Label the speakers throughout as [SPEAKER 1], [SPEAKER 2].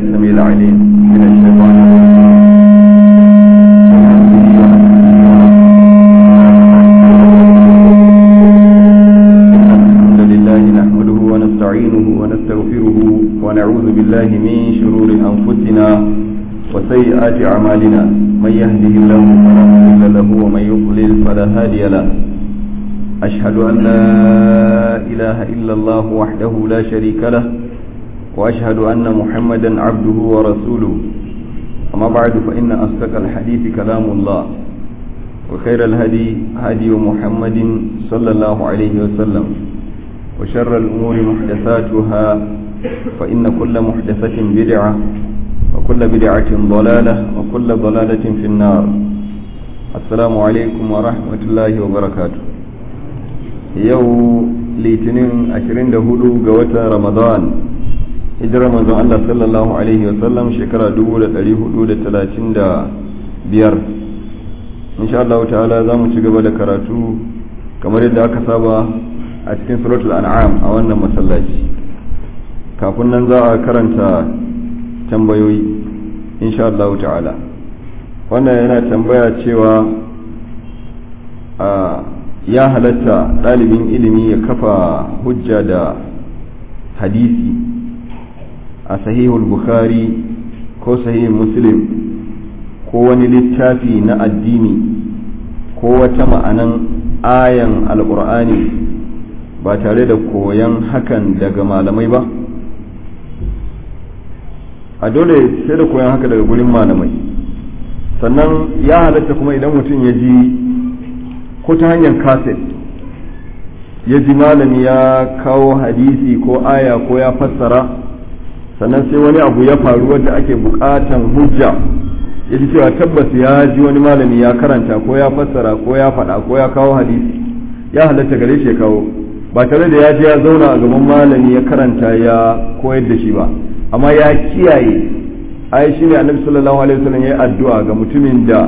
[SPEAKER 1] السميع العليم من الشيطان الحمد لله نحمده ونستعينه ونستغفره ونعوذ بالله من شرور أنفسنا وسيئات أعمالنا من يهده الله فلا مضل له ومن يضلل فلا هادي له أشهد أن لا إله إلا الله وحده لا شريك له وأشهد أن محمدا عبده ورسوله أما بعد فإن أصدق الحديث كلام الله وخير الهدي هدي محمد صلى الله عليه وسلم وشر الأمور محدثاتها فإن كل محدثة بدعة وكل بدعة ضلالة وكل ضلالة في النار السلام عليكم ورحمة الله وبركاته يو litinin 24 ga watan ramadan hijirar manzon Allah sallallahu alaihi wasallam shekara 1435 insha Allah ta'ala za mu ci gaba da karatu kamar yadda aka saba a cikin suratul an'am a wannan masallaci kafin nan za a karanta tambayoyi insha Allah ta'ala wannan yana tambaya cewa a ya halatta ɗalibin ilimi ya kafa hujja da hadisi a sahihul bukhari ko sahihul muslim ko wani littafi na addini ko wata ma'anan ayan alkur'ani ba tare da koyan hakan daga malamai ba a dole sai da koyan haka daga gurin malamai sannan ya halatta kuma idan mutum ya ji ko ta hanyar kaset ya ji malami ya kawo hadisi ko aya ko ya fassara sannan sai wani abu ya faru wadda ake bukatan hujja ya ji cewa tabbas ya ji wani malami ya karanta ko ya fassara ko ya faɗa ko ya kawo hadisi ya halatta gare shi ya kawo ba tare da ya je ya zauna a gaban malami ya karanta ya koyar da shi ba amma ya kiyaye ai shine annabi sallallahu alaihi wasallam ya addu'a ga mutumin da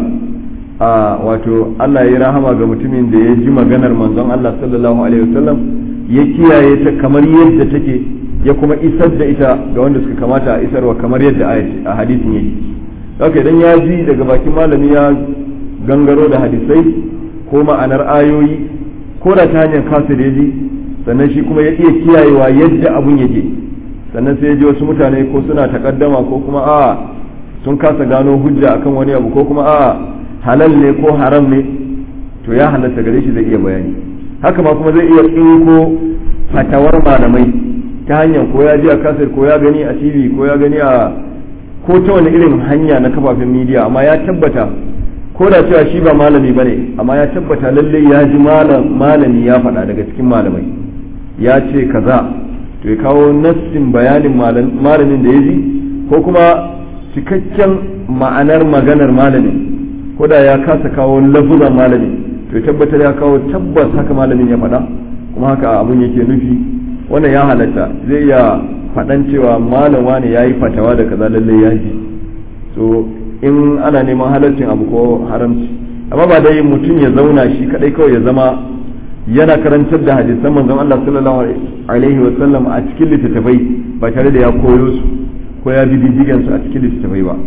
[SPEAKER 1] a wato Allah ya rahama ga mutumin da ya ji maganar manzon Allah sallallahu alaihi wasallam ya kiyaye ta kamar yadda take ya kuma isar da ita ga wanda suka kamata a isarwa kamar yadda a hadisin yake haka idan ya ji daga bakin malami ya gangaro da hadisai ko ma'anar ayoyi ko da ta hanyar kasa da ji sannan shi kuma ya iya kiyayewa yadda abun yake sannan sai ya ji wasu mutane ko suna takaddama ko kuma a sun kasa gano hujja akan wani abu ko kuma a halal ne ko haram ne to ya halatta gare shi zai iya bayani haka ma kuma zai iya tsinko fatawar malamai ta hanyar ko ya ji a kasar ko ya gani a tv ko ya gani a ko ta wani irin hanya na kafafen midiya amma ya tabbata ko da cewa shi ba malami bane amma ya tabbata lalle ya ji malami ya faɗa daga cikin malamai ya ce kaza to ya kawo nassin bayanin malamin da ya ji ko kuma cikakken ma'anar maganar malamin ko da ya kasa kawo lafuzan malamin to ya tabbatar ya kawo tabbas haka malamin ya faɗa kuma haka abun yake nufi wannan ya halatta zai iya faɗan cewa malam wani ya yi fatawa da kaza lallai ya ji so in ana neman halaccin abu ko haramci amma ba dai mutum ya zauna shi kadai kawai ya zama yana karantar da hadisan manzon Allah sallallahu alaihi wa sallam a cikin littattafai ba tare da ya koyo su ko ya bi diddigen su a cikin littattafai ba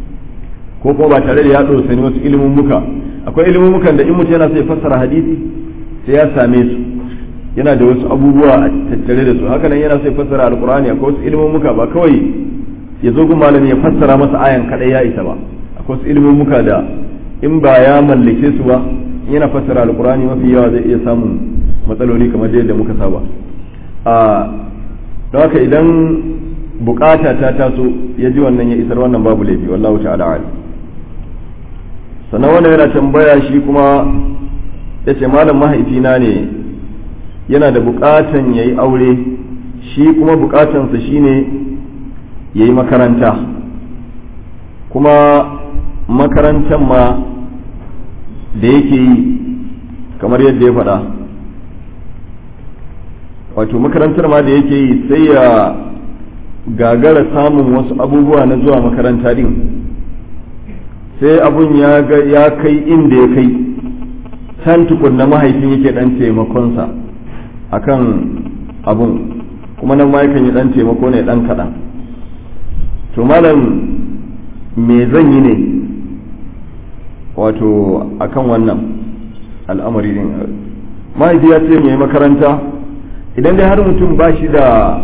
[SPEAKER 1] ko kuma ba tare da ya dosani wasu ilimin muka akwai ilimin mukan da in mutum yana so ya fassara hadisi sai ya same su yana da wasu abubuwa a tattare da su haka nan yana so ya fassara alqur'ani akwai wasu ilimin muka ba kawai ya zo gun malami ya fassara masa ayan kadai ya isa ba akwai wasu ilimin muka da in ba ya mallake su ba yana fassara alqur'ani mafi yawa zai iya samun matsaloli kamar yadda muka saba a don haka idan bukata ta taso ya ji wannan ya isar wannan babu laifi wallahu ta'ala alim sannan wannan yana tambaya shi kuma ya ce malam mahaifina ne yana da bukatan ya yi aure shi kuma bukatansa shine ya yi makaranta kuma makarantar ma da yake yi kamar yadda ya faɗa wato makarantar ma da yake yi sai ya gagara samun wasu abubuwa na zuwa makaranta din sai abun ya kai inda ya kai can tukunna mahaifin yake dan taimakonsa akan abun kuma nan ma yakan yi dan taimako ne dan kaɗan to malam me zan yi ne wato akan wannan al'amari din mahaifi ya ce mai makaranta idan dai har mutum ba shi da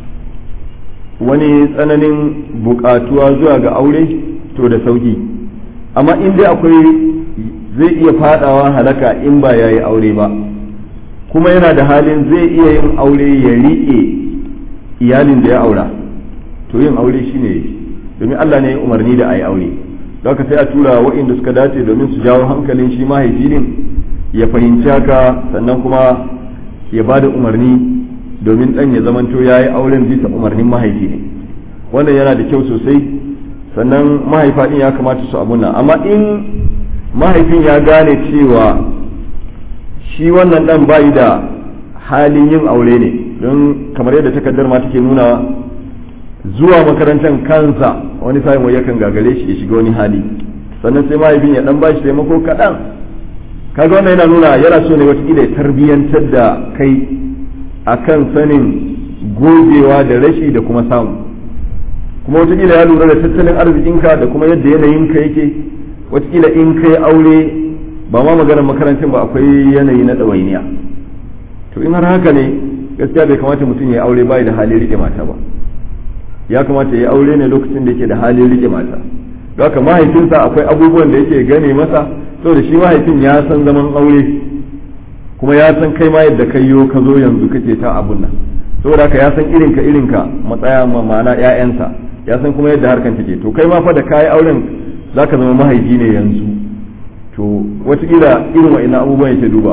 [SPEAKER 1] wani tsananin bukatuwa zuwa ga aure to da sauki amma in dai akwai zai iya fadawa halaka in ba ya yi aure ba kuma yana da halin zai iya yin aure ya riƙe iyalin da ya aura to yin aure shine domin Allah ne ya umarni da a yi aure don haka sai a tura waɗanda suka dace domin su jawo hankalin shi mahaifi din ya fahimci haka sannan kuma ya ba da umarni domin ɗan ya zamanto ya yi auren bisa umarnin mahaifi ne wannan yana da kyau sosai sannan mahaifa ɗin ya kamata su abuna amma in mahaifin ya gane cewa shi wannan ɗan bayi da halin yin aure ne don kamar yadda takardar ma take nuna zuwa makarantar kansa wani sa'in wai yakan gagare shi ya shiga wani hali sannan sai mahaifin ya dan bashi taimako kaɗan kaga wannan yana nuna yana so ne wataƙila ya tarbiyyantar da kai akan sanin gogewa da rashi da kuma samu kuma wataƙila ya lura da tattalin arzikinka da kuma yadda yanayinka yake wataƙila in kai aure ba ma maganar makarantar ba akwai yanayi na ɗawainiya to in har haka ne gaskiya bai kamata mutum ya aure bai da halin rike mata ba ya kamata ya aure ne lokacin da yake da halin rike mata don haka mahaifinsa akwai abubuwan da yake gane masa saboda shi mahaifin ya san zaman aure kuma ya san kai ma yadda kai yo ka zo yanzu kake ta abun nan saboda haka ya san irinka irinka matsaya ma ma'ana ƴaƴansa ya san kuma yadda harkan take to kai ma fa da kayi auren zaka zama mahaifi ne yanzu to wataƙila irin wa'annan abubuwan yake duba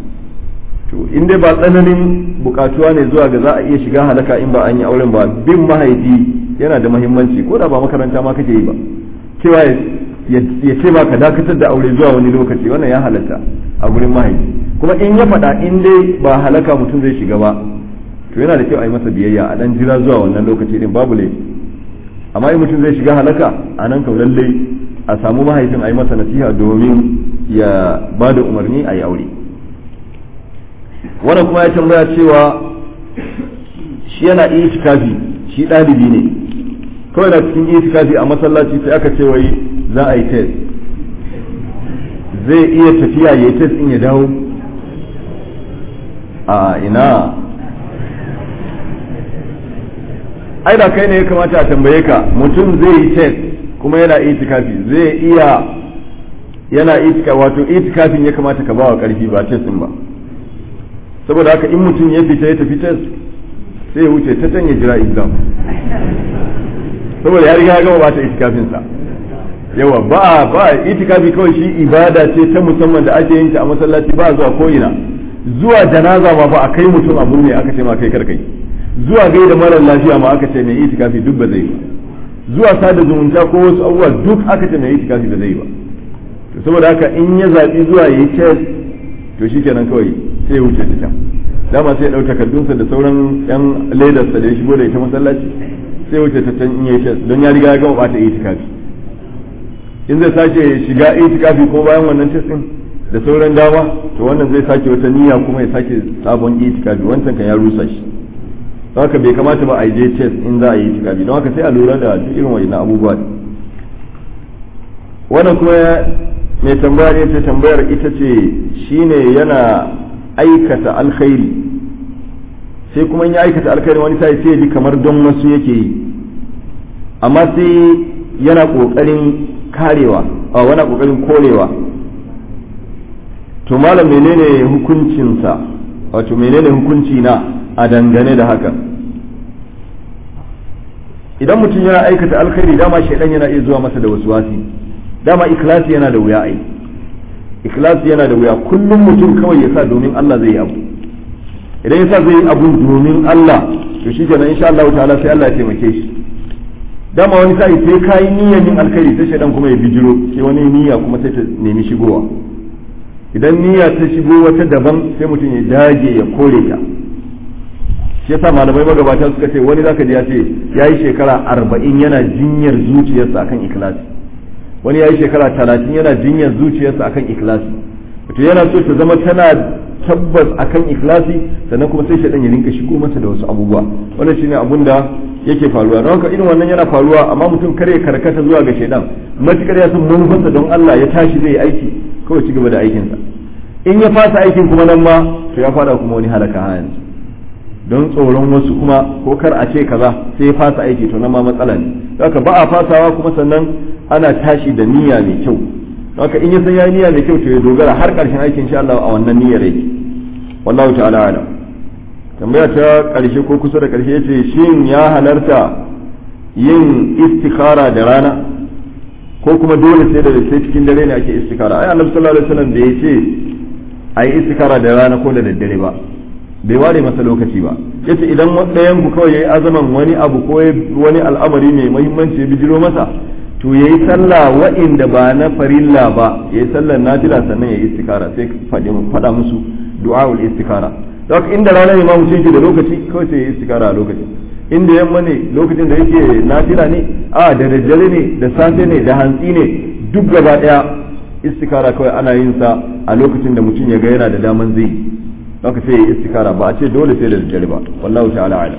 [SPEAKER 1] to in dai ba tsananin bukatuwa ne zuwa ga za a iya shiga halaka in ba an yi auren ba bin mahaifi yana da mahimmanci ko da ba makaranta ma kake yi ba cewa ya ce ba ka dakatar da aure zuwa wani lokaci wannan ya halatta a gurin mahaifi kuma in ya faɗa in dai ba halaka mutum zai shiga ba to yana da kyau a yi masa biyayya a dan jira zuwa wannan lokaci din babu laifi amma in mutum zai shiga halaka a nan kau lallai a samu mahaifin a yi masa nasiha domin ya ba da umarni a yi aure wannan kuma ya tambaya cewa shi yana itikafi shi ɗalibi ne kawai na cikin itikafi a masallaci sai aka ce wai za a yi test zai iya tafiya ya yi test in ya dawo a ina ai da kai ne ya kamata a tambaye ka mutum zai yi test kuma yana itikafi zai iya yana itikafi wato itikafin ya kamata ka ba wa karfi ba test din ba saboda haka in mutum ya fita ya tafi test sai ya wuce ta can ya jira exam saboda ya riga ya gama bata itikafin sa yawa ba ba itikafi kawai shi ibada ce ta musamman da ake yin ta a masallaci ba zuwa ko ina zuwa janaza ma ba a kai mutum a ne aka ce ma kai karkai zuwa gai da marar lafiya ma aka ce mai itikafi duk ba zai ba zuwa sada zumunta ko wasu abubuwa duk aka ce mai itikafi ba zai ba to saboda haka in ya zaɓi zuwa ya yi test to shikenan kawai sai ya wuce ta can dama sai ya ɗau takardunsa da sauran yan ledarsa da ya shigo da ita masallaci sai wuce ta can in yi test don ya riga ya gama bata itikafi in zai sake shiga itikafi ko bayan wannan test din da sauran dama to wannan zai sake wata niyya kuma ya sake sabon itikafi wancan kan ya rusa shi don haka bai kamata ba a je test in za a yi itikafi don haka sai a lura da duk irin wa'annan abubuwa wannan kuma mai tambaya ne ta tambayar ita ce shine yana aikata alkhairi sai kuma ya aikata alkhairi wani sai sai ji kamar don wasu yake yi amma sai yana kokarin karewa a wani kokarin korewa to malam menene hukuncinsa wato menene hukunci na a dangane da haka idan mutum yana aikata alkhairi dama shaidan yana iya zuwa masa da wasu wasi dama ikhlasi yana da wuya ai ikhlasi yana da wuya kullum mutum kawai ya sa domin Allah zai yi abu idan ya sa zai yi abu domin Allah to shi kenan insha Allah ta'ala sai Allah ya taimake shi dama wani sa'i sai kai niyyar yin alkhairi sai shaidan kuma ya bijiro sai wani niyya kuma sai ta nemi shigowa idan niyya ta shigo wata daban sai mutum ya dage ya kore ta shi yasa malamai magabata suka ce wani zaka ji ya ce yayi shekara arba'in yana jinyar zuciyarsa akan ikhlasi wani yayi shekara talatin yana jinyar zuciyarsa akan ikhlasi to yana so ta zama tana tabbas akan ikhlasi sannan kuma sai shaidan ya rinka shigo masa da wasu abubuwa wannan shine abun da yake faruwa don haka irin wannan yana faruwa amma mutum kare karkata zuwa ga shaidan matukar ya san manufarsa don Allah ya tashi zai yi aiki kawai ci gaba da aikinsa in ya fasa aikin kuma nan ma to ya fada kuma wani halaka ha yanzu don tsoron wasu kuma ko kar a ce kaza sai ya fasa aiki to nan ma matsala ne haka ba a fasawa kuma sannan ana tashi da niyya mai kyau haka in ya san ya niyya mai kyau to ya dogara har karshen aikin insha Allah a wannan niyyar yake wallahu ta'ala alam tambaya ta karshe ko kusa da karshe yace shin ya halarta yin istikhara da rana ko kuma dole sai da sai cikin dare ne ake istikhara ai annabi sallallahu alaihi wasallam da yace ai istikhara da rana ko da daddare ba bai ware masa lokaci ba yace idan ɗayan ku kawai yayi azaman wani abu ko wani al'amari mai muhimmanci ya bijiro masa to yayi sallah wa'inda ba na farilla ba yayi sallar nafila sannan yayi istikara sai faɗa musu du'aul istikara don inda rana ne ma mutum yake da lokaci kawai sai yayi istikara a lokacin inda yamma ne lokacin da yake nafila ne a da daddare ne da safe ne da hantsi ne duk gaba daya istikara kawai ana yin sa a lokacin da mutum ya ga yana da daman zai haka sai yayi istikara ba a ce dole sai da daddare ba wallahu ta'ala a'lam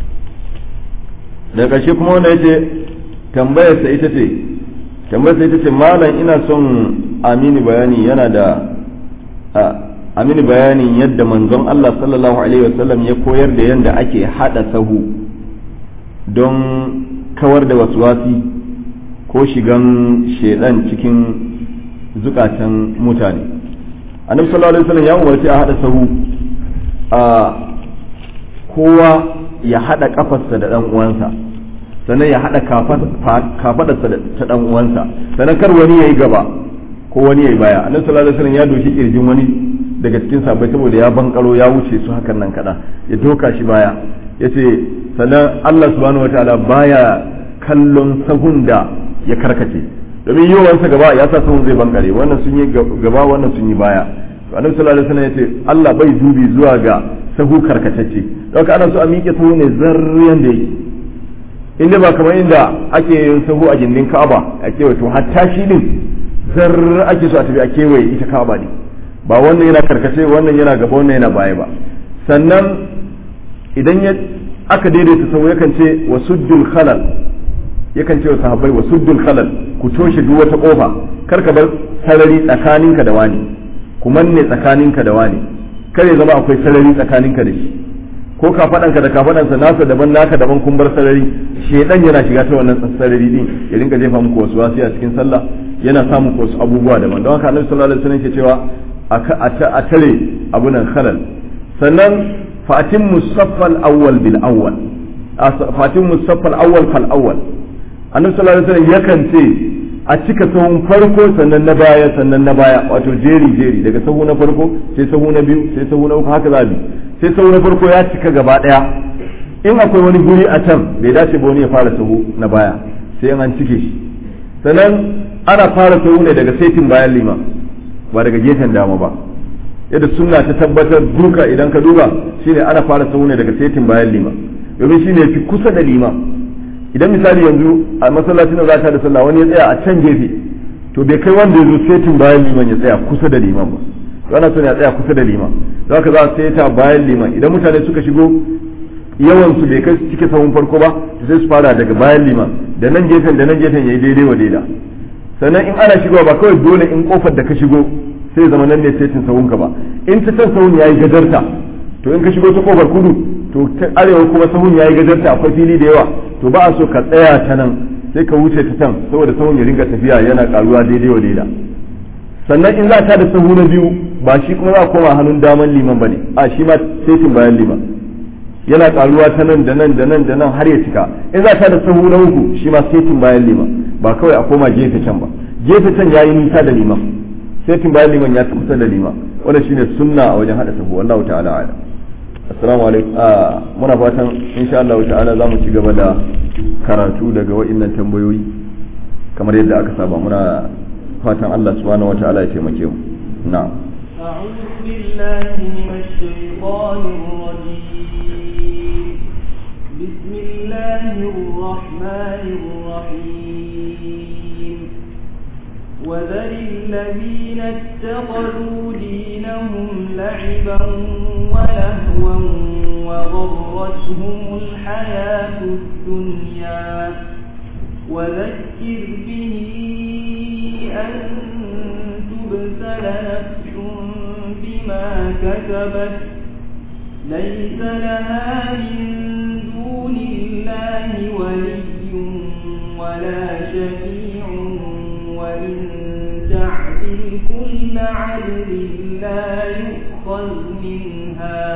[SPEAKER 1] da ƙarshe kuma wanda yace tambayar sa ita ce tambayar sa ita ce malam ina son amini bayani yana da amini bayanin yadda manzon Allah sallallahu alaihi wasallam ya koyar da yadda ake hada sahu don kawar da waswasi ko shigan shedan cikin zukatan mutane annabi sallallahu alaihi wasallam ya umarci a hada sahu a kowa ya hada kafarsa da dan uwansa sannan ya hada kafadarsa ta dan uwansa sannan kar wani yayi gaba ko wani yayi baya annabi sallallahu alaihi wasallam ya doshi kirjin wani daga cikin sabai saboda ya bankaro ya wuce su hakan nan kada ya doka shi baya yace sannan Allah subhanahu wataala baya kallon sahun da ya karkace domin yawansa gaba ya sa sahun zai bankare wannan sun yi gaba wannan sun yi baya annabi sallallahu alaihi wasallam yace Allah bai dubi zuwa ga sahu karkatacce don ana so a miƙe sahu ne zarriyan da yake inda ba kamar inda ake yin sahu a gindin Ka'aba a kewaye to hatta shi din zarr ake so a tafi a kewaye ita Ka'aba ne ba wannan yana karkace wannan yana gaba wannan yana baya ba sannan idan ya aka daidaita sahu yakan ce wa suddul khalal yakan ce wa sahabbai wa suddul khalal ku toshe duk wata kofa kar ka bar sarari tsakaninka da wani ku manne tsakaninka da wani kare zama akwai sarari tsakaninka da shi ko ka faɗanka da ka faɗansa nasa daban naka daban kun bar sarari shedan yana shiga ta wannan sarari din ya rinka jefa muku wasu wasi a cikin sallah yana samun wasu abubuwa daban don haka annabi sallallahu alaihi wasallam ke cewa a tare abunan khalal sannan fatin musaffal awwal bil awwal fatin musaffal awwal fal awwal annabi sallallahu alaihi wasallam yakan ce a cika sahun farko sannan na baya sannan na baya wato jeri jeri daga sahu na farko sai sahu na biyu sai sahu na uku haka za bi sai sahu na farko ya cika gaba daya in akwai wani guri a can bai dace ba wani ya fara sahu na baya sai an cike shi sannan ana fara sahu ne daga saitin bayan liman ba daga gefen dama ba yadda sunna ta tabbatar duka idan ka duba shine ana fara sahu ne daga saitin bayan liman domin shine fi kusa da liman idan misali yanzu a masallacin da za ta da sallah wani ya tsaya a can gefe to bai kai wanda ya zo setin bayan liman ya tsaya kusa da liman ba to ana son ya tsaya kusa da liman za ka za a seta bayan liman idan mutane suka shigo yawan su bai kai cike sahun farko ba sai su fara daga bayan liman da nan gefen da nan gefen yayi daidai wa daida sannan in ana shigowa ba kawai dole in kofar da ka shigo sai zama nan ne setin sahun ka ba in ta can sahun yayi gajarta to in ka shigo ta kofar kudu to ta arewa kuma sahun yayi gajarta akwai fili da yawa to ba a so ka tsaya ta nan sai ka wuce ta can saboda sahun ya ringa tafiya yana karuwa daidai wa daida sannan in za ta da sahu na biyu ba shi kuma za a koma hannun daman liman bane a shi ma setin bayan liman yana karuwa ta nan da nan da nan da nan har ya cika in za ta da sahu na uku shi ma setin bayan liman ba kawai a koma gefe can ba gefe can yayi nisa da liman setin bayan liman ya kusa da liman wannan shine sunna a wajen hada sahu wallahu ta'ala a'lam assalamu alaikum muna fatan insha Allah ta'ala za mu ci gaba da karatu daga wa'innan tambayoyi kamar yadda aka saba muna fatan Allah subhanahu wata'ala ya taimake mu na'am
[SPEAKER 2] أعوذ بالله من الشيطان الرجيم بسم الله الرحمن الرحيم وذر الذين اتخذوا دينهم لعبا ولهوا وغرتهم الحياة الدنيا وذكر به أن تبسل نفس بما كسبت ليس لها من دون الله ولي ولا شفيع وإن تعدل كل عدل لا يؤخذ منها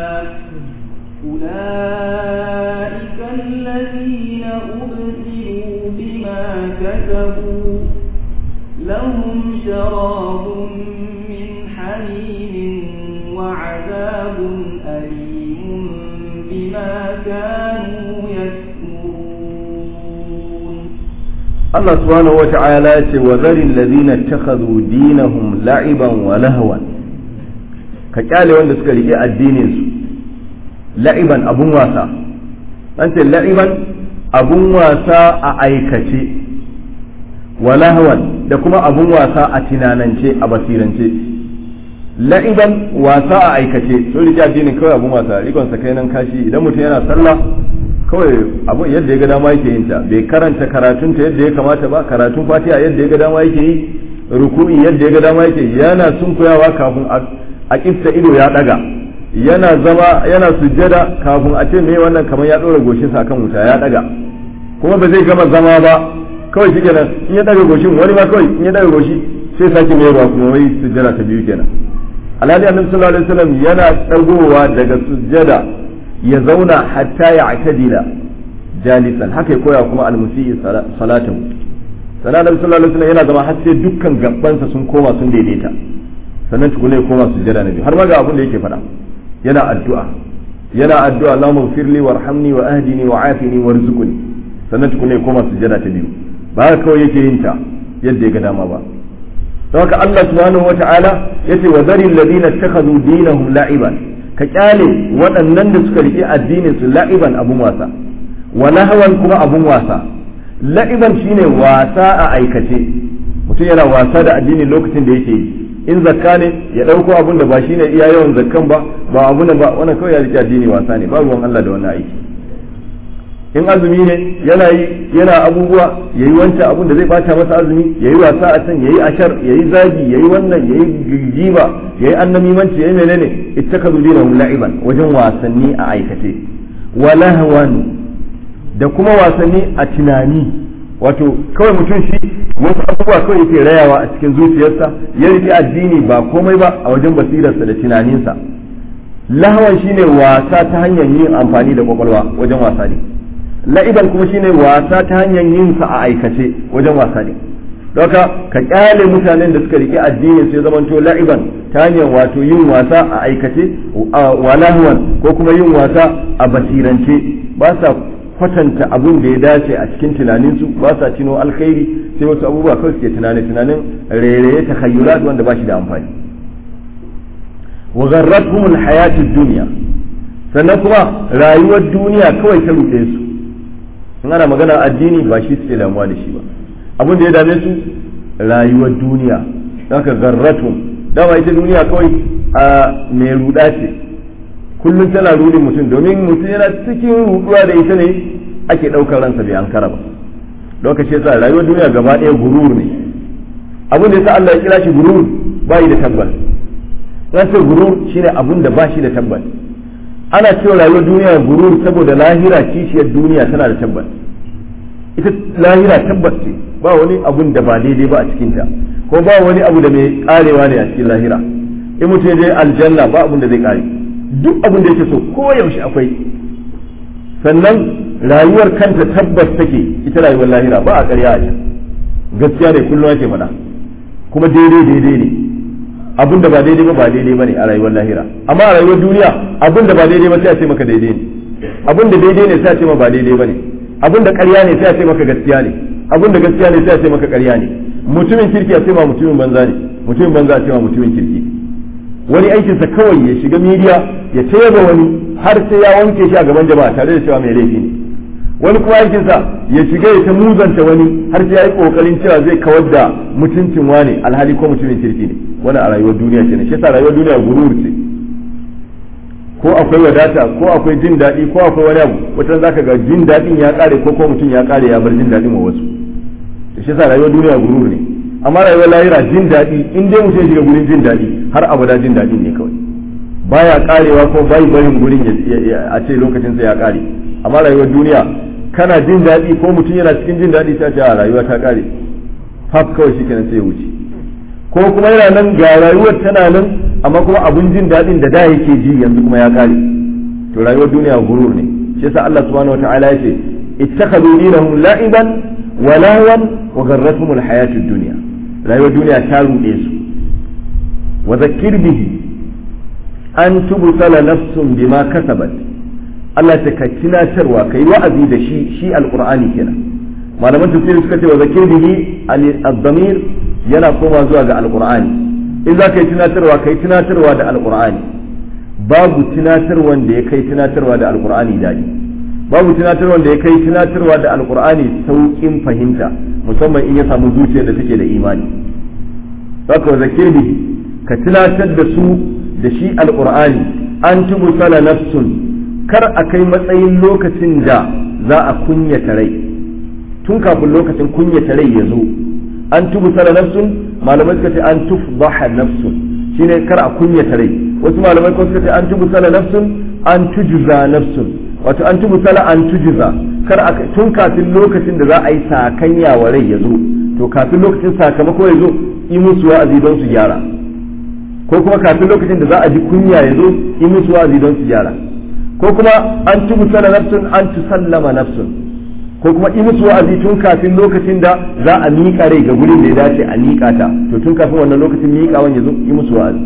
[SPEAKER 2] أولئك الذين أبسلوا بما كسبوا لهم شراب من حميم وعذاب أليم بما كانوا يكفرون
[SPEAKER 1] Allah subhanahu wa ta'ala ya ce wa zarin ladina takhadhu dinahum la'iban wa lahwan ka kyale wanda suka rike addinin su la'iban abun wasa an ce la'iban abun wasa a aikace wa lahwan da kuma abun wasa a tunanance a basirance la'iban wasa a aikace sun rike addinin kawai abun wasa rikon sa kai nan kashi idan mutum yana sallah kawai abu yadda ya ga dama yake yin ta bai karanta karatunta yadda ya kamata ba karatun fatiha yadda ya ga dama yake yi ruku'i yadda ya ga dama yake yana sunkuyawa kafin a kifta ido ya daga yana zama yana sujjada kafin a ce me wannan kamar ya dora goshin sa kan wuta ya daga kuma ba zai gama zama ba kawai shi kenan in ya daga goshin wani ma kawai in ya daga goshi sai sake mai ba kuma wai sujjada ta biyu kenan alhali annabi sallallahu alaihi wasallam yana dagowa daga sujjada ya zauna hatta ya atadila jalisan haka ya koya kuma almusiyi salatan sannan annabi sallallahu alaihi wasallam yana zama har sai dukkan gabbansa sun koma sun daidaita sannan tukuna ya koma sujjada na biyu har ma ga abin da yake faɗa yana addu'a yana addu'a Allahumma firli warhamni wa ahdini wa afini warzuqni sannan tukuna ya koma sujjada ta biyu ba haka kawai yake yin ta yadda ya ga dama ba don haka Allah subhanahu wata'ala yace wa zari alladhina ittakhadhu dinahum la'iban ka kyale waɗannan da suka riƙe addinin su la'iban abun wasa wa lahawan kuma abun wasa la'iban shine wasa a aikace mutum yana wasa da addinin lokacin da yake yi in zakka ne ya ɗauko abun da ba shine iya yawan zakkan ba ba abun da ba wannan kawai ya riƙe addini wasa ne ba ruwan Allah da wannan aiki in azumi ne yana yi yana abubuwa yayi wancan abun da zai bata masa azumi yayi wasa a can yayi ashar yayi zagi yayi wannan yayi giba yayi annamimanci yayi menene ittakazu dinahum la'iban wajen wasanni a aikace wa lahwan da kuma wasanni a tunani wato kawai mutum shi wasu abubuwa kawai yake rayawa a cikin zuciyarsa ya rike addini ba komai ba a wajen basirarsa da tunaninsa lahawan shine wasa ta hanyar yin amfani da kwakwalwa wajen wasa ne la'iban kuma shine wasa ta hanyar yin sa a aikace wajen wasa ne doka ka kyale mutanen da suka rike addinin sai zamanto la'iban ta hanyar wato yin wasa a aikace wa lahwan ko kuma yin wasa a basirance ba sa kwatanta abun da ya dace a cikin tunaninsu ba sa cino alkhairi sai wasu abubuwa kawai suke tunani tunanin rairaye ta hayyulat wanda ba shi da amfani wa gharratuhum alhayatud dunya sannan kuma rayuwar duniya kawai ta ruɗe su in ana magana addini ba shi suke damuwa da shi ba abin da ya dame su rayuwar duniya haka garratu dama ita duniya kawai a mai ruda ce kullum tana rudin mutum domin mutum yana cikin ruduwa da ita ne ake ɗaukar ransa bai ankara ba lokaci yasa rayuwar duniya gaba ɗaya gurur ne abin da yasa Allah ya kira shi gurur ba yi da tabbas ran ce gurur shine abin da ba shi da tabbas ana cewa rayuwar duniya gurur saboda lahira kishiyar duniya tana da tabbas ita lahira tabbas ce ba wani abun da ba daidai ba a cikinta ko ba wani abu da mai karewa ne a cikin lahira in mutum ya je aljanna ba abun da zai kare duk abun da yake so ko yaushe akwai sannan rayuwar kanta tabbas take ita rayuwar lahira ba a ƙarya a can gaskiya ne kullum ake faɗa kuma daidai daidai ne abin da ba daidai ba ba daidai ba ne a rayuwar lahira amma a rayuwar duniya abin da ba daidai ba sai a ce maka daidai ne abin da daidai ne sai a ce ma ba daidai ba ne abin da ƙarya ne sai a ce maka gaskiya ne abin da gaskiya ne sai a ce maka ƙarya ne mutumin kirki a ce ma mutumin banza ne mutumin banza a ce ma mutumin kirki wani aikinsa kawai ya shiga midiya ya tayaba wani har sai ya wanke shi a gaban jama'a tare da cewa mai laifi ne wani kuma aikinsa ya shiga ya ta muzanta wani har sai ya yi kokarin cewa zai kawar da mutuncin wani alhali ko mutumin kirki ne wani a rayuwar duniya ce ne shi yasa rayuwar duniya gurur ce ko akwai wadata ko akwai jin daɗi ko akwai wani abu wata zaka ga jin daɗin ya ƙare ko ko mutum ya ƙare ya bar jin daɗin wa wasu shi yasa rayuwar duniya gurur ne amma rayuwar lahira jin daɗi in dai mutum ya shiga gurin jin daɗi har abada jin daɗin ne kawai baya ƙarewa ko bai barin gurin a ce lokacin sa ya ƙare amma rayuwar duniya kana jin daɗi ko mutum yana cikin jin daɗi ta ce a rayuwa ta ƙare faf kawai shi kenan sai ya wuce ko kuma yana nan ga rayuwar tana nan amma kuma abun jin daɗin da da yake ji yanzu kuma ya ƙare to rayuwar duniya gurur ne shi yasa Allah subhanahu wataala ya ce ittakhadhu dinahum la'iban wa lahwan wa gharratuhum alhayatu ad-dunya rayuwar duniya ta ruɗe su wa zakkir bihi an tubsala nafsun bima kasabat Allah ta ka tunatarwa kai wa'azi da shi shi alqur'ani kenan malaman tafsiri suka ce wa zakir bihi al-dhamir yana koma zuwa ga alqur'ani in za ka yi tunatarwa kai tunatarwa da alqur'ani babu tunatarwan da ya kai tunatarwa da alqur'ani dadi babu tunatarwan da ya kai tunatarwa da alqur'ani saukin fahimta musamman in ya samu zuciyar da take da imani haka wa zakir bihi ka tunatar da su da shi alqur'ani an tubsala nafsun kar a kai matsayin lokacin da za a kunyata rai tun kafin lokacin kunyata rai ya zo an tubu sana nafsun malamai suka ce an tufdaha nafsun shine kar a kunyata rai wasu malamai ko suka ce an tubu sana nafsun an tujuza nafsun wato an tubu sana an tujuza kar a tun kafin lokacin da za a yi sakanya wa rai ya zo to kafin lokacin sakamako ya zo yi musu wa'azi don su gyara ko kuma kafin lokacin da za a ji kunya ya zo yi musu wa'azi don su gyara ko kuma an tubu sana nafsun an tusallama nafsun ko kuma in musu wa'azi tun kafin lokacin da za a miƙa rai ga gurin da ya dace a miƙa ta to tun kafin wannan lokacin miƙawan ya zo yi musu wa'azi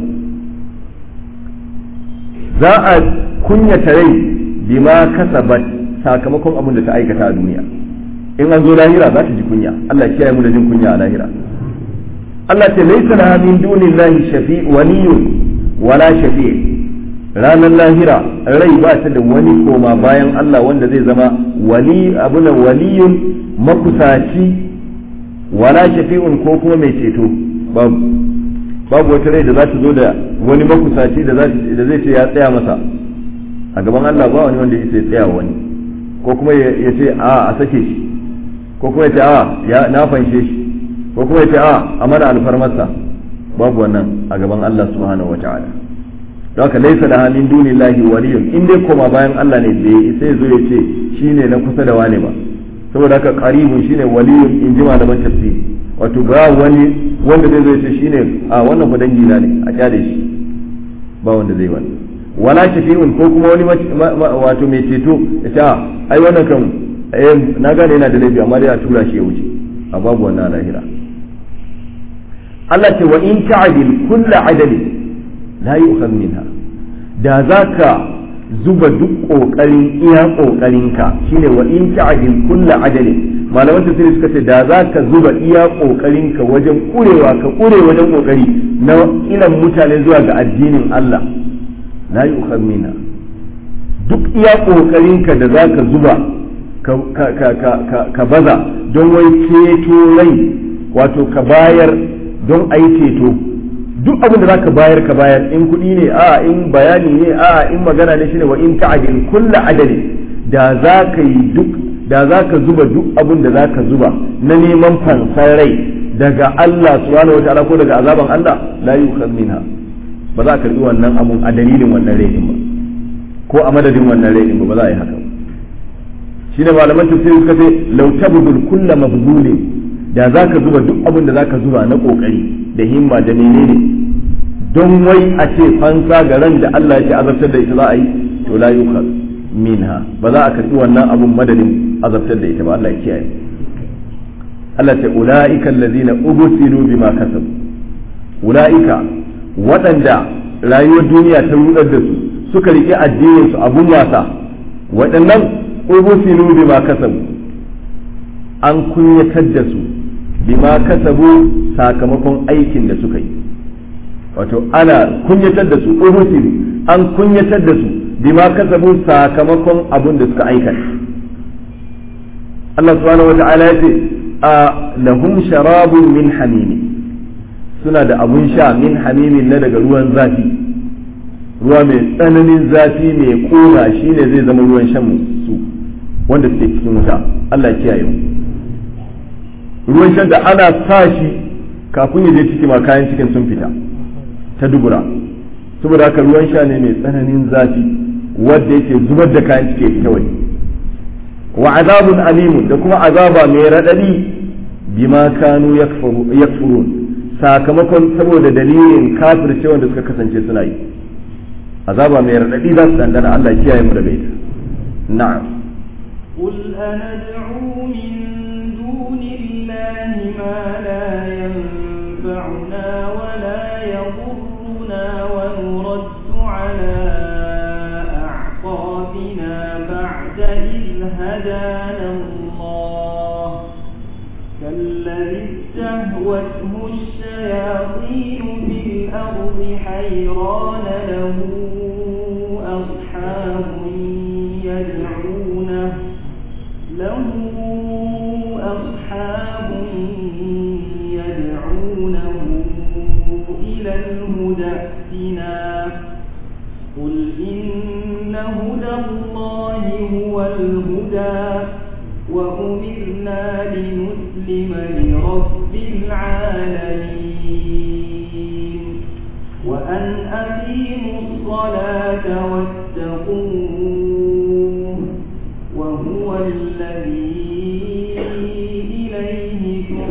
[SPEAKER 1] za a kunyata rai bima kasabat sakamakon abin da ta aikata a duniya in an zo lahira za ta ji kunya Allah kiyaye mu da jin kunya a lahira Allah ce laysa laha min dunillahi shafi waliyun wala shafi' ranar lahira rai ba ta da wani koma bayan Allah wanda zai zama wali abuna waliyun makusaci wala shafi'un ko kuma mai ceto babu babu wata rai da za ta zo da wani makusaci da zai ce ya tsaya masa a gaban Allah ba wani wanda ya tsaya wani ko kuma ya ce a a sake shi ko kuma ya ce a ya na fanshe shi ko kuma ya ce a a mana alfarmarsa babu wannan a gaban Allah subhanahu wa ta'ala haka laisa da halin dunillahi waliyun in dai koma bayan Allah ne bai sai zo ya ce shine na kusa da wani ba saboda haka qaribun shine waliyun in ji malaman tafsiri wato ba wani wanda zai zo ya ce shine a wannan fa dangi na ne a kyale shi ba wanda zai wani wala shafi'un ko kuma wani wato mai ceto ya ce ai wannan kan na gane yana da laifi amma dai a tura shi ya wuce a babu wannan lahira Allah ce wa in ta'dil kullu adalin la yu'khadh minha da zaka zuba duk kokarin iya kokarinka shine wa in ta'dil kullu adalin malaman tafsiri suka ce da zaka zuba iya kokarinka wajen kurewa ka kure wajen kokari na ilan mutane zuwa ga addinin Allah la yu'khadh minha duk iya kokarinka da zaka zuba ka baza don wai ceto rai wato ka bayar don a yi ceto duk abin da zaka bayar ka bayar in kuɗi ne a in bayani ne a in magana ne shine wa in ta'dil kullu adali da za ka yi duk da za ka zuba duk abin da za ka zuba na neman fansar rai daga Allah subhanahu wataala ko daga azaban Allah la yukhad minha ba za ka karbi wannan abun a dalilin wannan rai ba ko a madadin wannan rai ba ba za a yi haka shine malaman tafsiri suka ce law tabdul kullu mabdulin da za ka zuba duk abin da za ka zuba na kokari da himma da menene don wai a ce fansa ga ran da Allah ya azabtar da ita za a yi to la yukhad minha ba za a karbi wannan abun madadin azabtar da ita ba Allah ya kiyaye Allah ta ulaika allazina ubsilu bima kasabu ulaika waɗanda rayuwar duniya ta rudar da su suka riƙe addinin su abun wasa waɗannan ubsilu bima kasabu an kunyatar da su bima kasabu sakamakon aikin da suka yi wato ana kunyatar da su ubsilu an kunyatar da su bima kasabu sakamakon abun da suka aikata Allah subhanahu wata'ala ya ce a lahum sharabun min hamimi suna da abun sha min hamimin na daga ruwan zafi ruwa mai tsananin zafi mai kona shine zai zama ruwan shan su wanda suke cikin wuta Allah ya kiyaye mu ruwan shan da ana sa shi kafin ya je ciki ma kayan cikin sun fita ta dubura saboda haka ruwan sha ne mai tsananin zafi wanda yake zubar da kayan ciki ya fita waje wa azabun alimun da kuma azaba mai raɗaɗi bima kanu yakfurun sakamakon saboda dalilin kafirce wanda suka kasance suna yi azaba mai raɗaɗi za su dandana Allah ya kiyaye mu daga ita na'am
[SPEAKER 2] قل أندعو من دون الله ما لا ينفعنا ولا يضرنا ونرد على أعقابنا بعد إذ هدانا الله كالذي استهوته الشياطين في الأرض حيران له أصحاب يدعونه له أصحاب يدعونه إلى الهدى ائتنا قل إن هدى الله هو الهدى وأمرنا لنسلم لرب العالمين وأن أقيموا الصلاة واتقوه وهو الذي إليه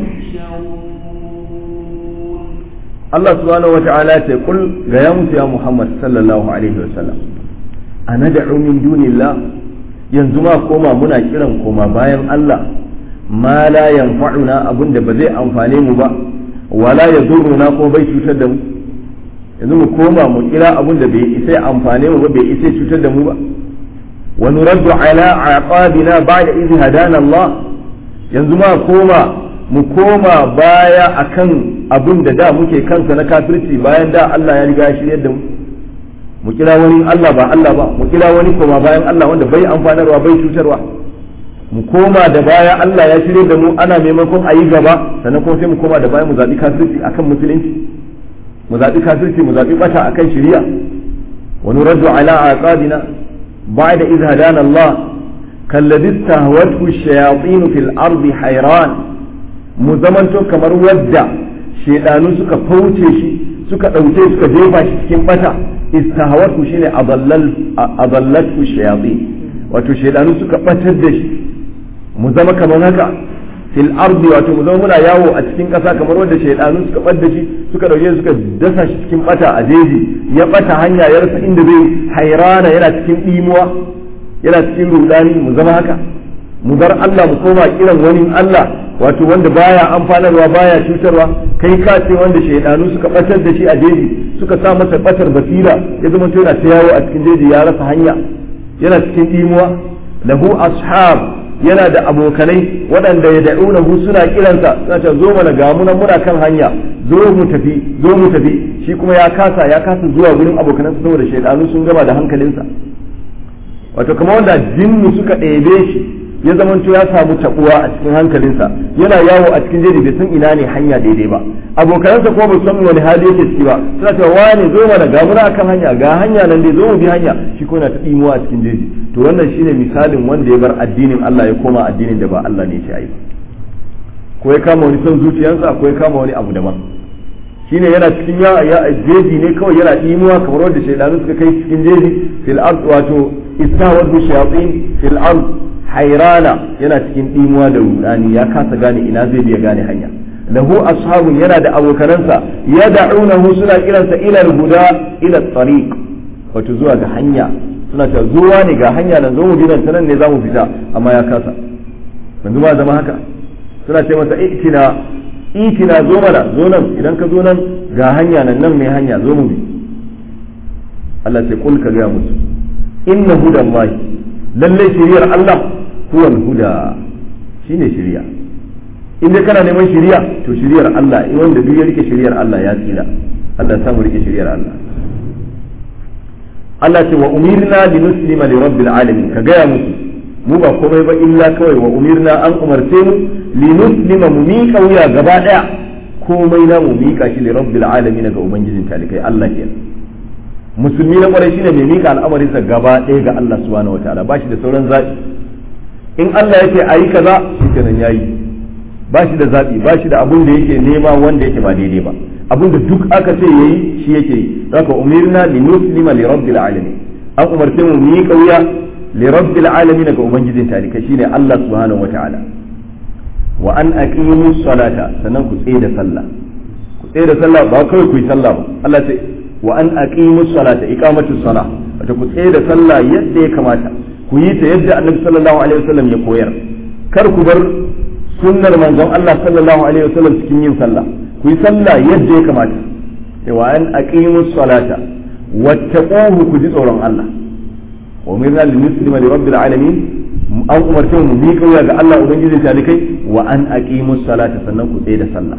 [SPEAKER 2] تحشرون
[SPEAKER 1] Allah subhanahu wa ta'ala ce kul ga ya mutu ya Muhammad sallallahu alaihi wa sallam ana da'u min dunillah yanzu ma koma muna kiran koma bayan Allah ma la yanfa'una abinda ba zai amfane mu ba wala yadurruna ko bai cutar da mu yanzu mu koma mu kira abinda bai isa amfane mu ba bai isa cutar da mu ba wa nuraddu ala aqabina ba'da idh hadana Allah yanzu ma koma mu koma baya akan abin da da muke kansa na kafirci bayan da Allah ya riga ya shiryar da mu mu kira wani Allah ba Allah ba mu kira wani koma bayan Allah wanda bai amfanarwa bai cutarwa mu koma da baya Allah ya shirye da mu ana maimakon a yi gaba sannan kuma sai mu koma da baya mu zaɓi kafirci akan musulunci mu zaɓi kafirci mu zaɓi bata akan shari'a wa nuraddu ala aqabina ba'da idh hadana Allah kalladhi istahwathu ash-shayatin fil ardi hayran mu zamanto kamar wadda shedanu suka fauce shi suka ɗauke suka jefa shi cikin bata istahawatu shine adallatu shayatin wato shedanu suka batar da shi mu zama kamar haka fil ardi wato mu zama muna yawo a cikin ƙasa kamar wanda shedanu suka bar da shi suka ɗauke suka dasa shi cikin bata a jeji ya bata hanya ya rasa inda zai hairana yana cikin ɗimuwa yana cikin rudani mu zama haka mu bar Allah mu koma kiran wani Allah wato wanda baya amfanarwa baya cutarwa kai ka ce wanda shaidanu suka batar da shi a jeji suka sa masa batar basira ya zama yana ta yawo a cikin jeji ya rasa hanya yana cikin imuwa lahu ashab yana da abokanai waɗanda ya da'unahu suna kiransa suna ce zo mana ga munan muna kan hanya zo mu tafi zo mu tafi shi kuma ya kasa ya kasa zuwa gurin abokanansa saboda shaidanu sun gama da hankalinsa wato kamar wanda jinnu suka ɗebe shi ya zamanto ya samu tabuwa a cikin hankalinsa yana yawo a cikin jeji bai san ina ne hanya daidai ba abokanansa kuma ba san wani hali yake ciki ba suna cewa wane zo mana ga muna akan hanya ga hanya nan dai zo mu bi hanya shi ko na ta dimuwa a cikin jeji to wannan shine misalin wanda ya bar addinin Allah ya koma addinin da ba Allah ne ya yi ko ya kama wani son zuciyarsa ko ya kama wani abu daban shine yana cikin ya jeji ne kawai yana dimuwa kamar wanda shaidanu suka kai cikin jeji fil ard wato istawadu shayatin fil ard hairana yana cikin ɗimuwa da rudani ya kasa gane ina zai biya gane hanya lahu ashabun yana da abokanansa ya da'unahu suna kiransa ila huda ila tariq wato zuwa ga hanya suna cewa zuwa ne ga hanya nan zo mu bi nan ta nan ne za mu fita amma ya kasa yanzu ma zama haka suna ce masa itina itina zo mana zo nan idan ka zo nan ga hanya nan nan mai hanya zo mu bi Allah ce kul ka ga musu inna hudallahi lallai shiriyar Allah huwa huda shine shiriya in dai kana neman shiriya to shiriyar Allah in wanda duk ya rike shiriyar Allah ya tsira Allah samu rike shiriyar Allah Allah ce wa umirna li nuslima li rabbil alamin ka gaya musu mu ba komai ba illa kawai wa umirna an umarce mu li nuslima mu miƙa wuya gaba daya komai na mu miƙa shi li rabbil alamin ga ubangijin talikai Allah kenan musulmi na kwarai shine mai mika al'amarinsa gaba ɗaya ga Allah subhanahu wataala ba shi da sauran zaɓi in Allah yake ayi kaza shi kenan yayi ba shi da zaɓi ba shi da abun da yake nema wanda yake ba daidai ba abun da duk aka ce yayi shi yake yi haka umirna li nuslima li rabbil alamin an umarce mu mu yi kauya li rabbil alamin ga ubangijin talika shine Allah subhanahu wataala wa an aqimu salata sannan ku tsaye da sallah ku tsaye da sallah ba kawai ku yi sallah ba Allah ce wa an aqimu salata iqamatu salah wato ku tsaye da sallah yadda ya kamata ku yi ta yadda Annabi sallallahu alaihi wasallam ya koyar kar ku bar sunnar manzon Allah sallallahu alaihi wasallam cikin yin sallah ku yi sallah yadda ya kamata wa an aqimu salata wattaquhu ku ji tsoron Allah wa umirna lil muslima li rabbil alamin an umarce mu bi kauya ga Allah ubangijin talikai wa an aqimu salata sannan ku tsaye da sallah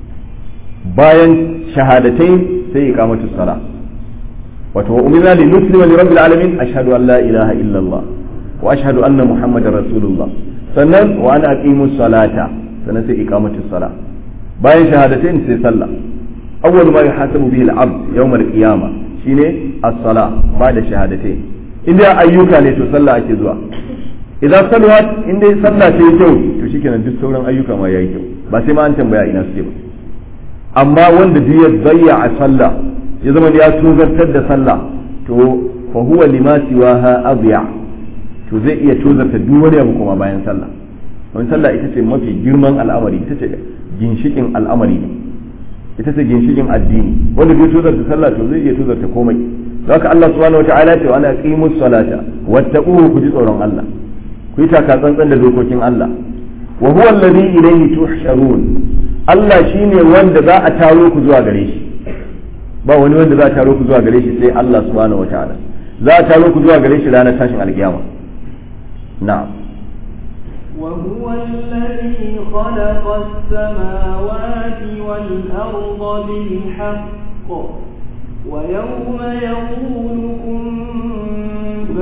[SPEAKER 1] bayan shahadatai sai iqamatu sala wato wa umirna lil muslima li rabbil alamin ashhadu an la ilaha illa Allah wa ashhadu anna muhammadar rasulullah sannan wa an aqimu salata sannan sai iqamatu sala bayan shahadatai sai sallah awwal ma yuhasabu bihi al-abd yawm al-qiyamah shine as-sala ba'da shahadatai inda ayyuka ne to sallah ake zuwa idan salwat in dai sallah ta yi kyau to shikenan duk sauran ayyuka ma yayi kyau ba sai ma an tambaya ina suke ba amma wanda duk ya zayya a sallah ya zama ya tuzartar da sallah to fa huwa lima siwaha adya to zai iya tuzarta duk wani abu kuma bayan sallah wani sallah ita ce mafi girman al'amari ita ce ginshikin al'amari ne ita ce ginshikin addini wanda bai tuzarta sallah to zai iya tuzarta komai haka Allah subhanahu wataala ya ce ana qimus salata wattaquhu ku ji tsoron Allah ku yi taka tsantsan da dokokin Allah wa huwa alladhi ilayhi tuhsharun Allah shine wanda za a taro ku zuwa gare shi ba wani wanda za a taro ku zuwa gare shi sai Allah subhanahu wataala za a taro ku zuwa gare shi ranar tashin alkiyama na'am
[SPEAKER 2] وهو الذي خلق السماوات والأرض بالحق ويوم يقول كن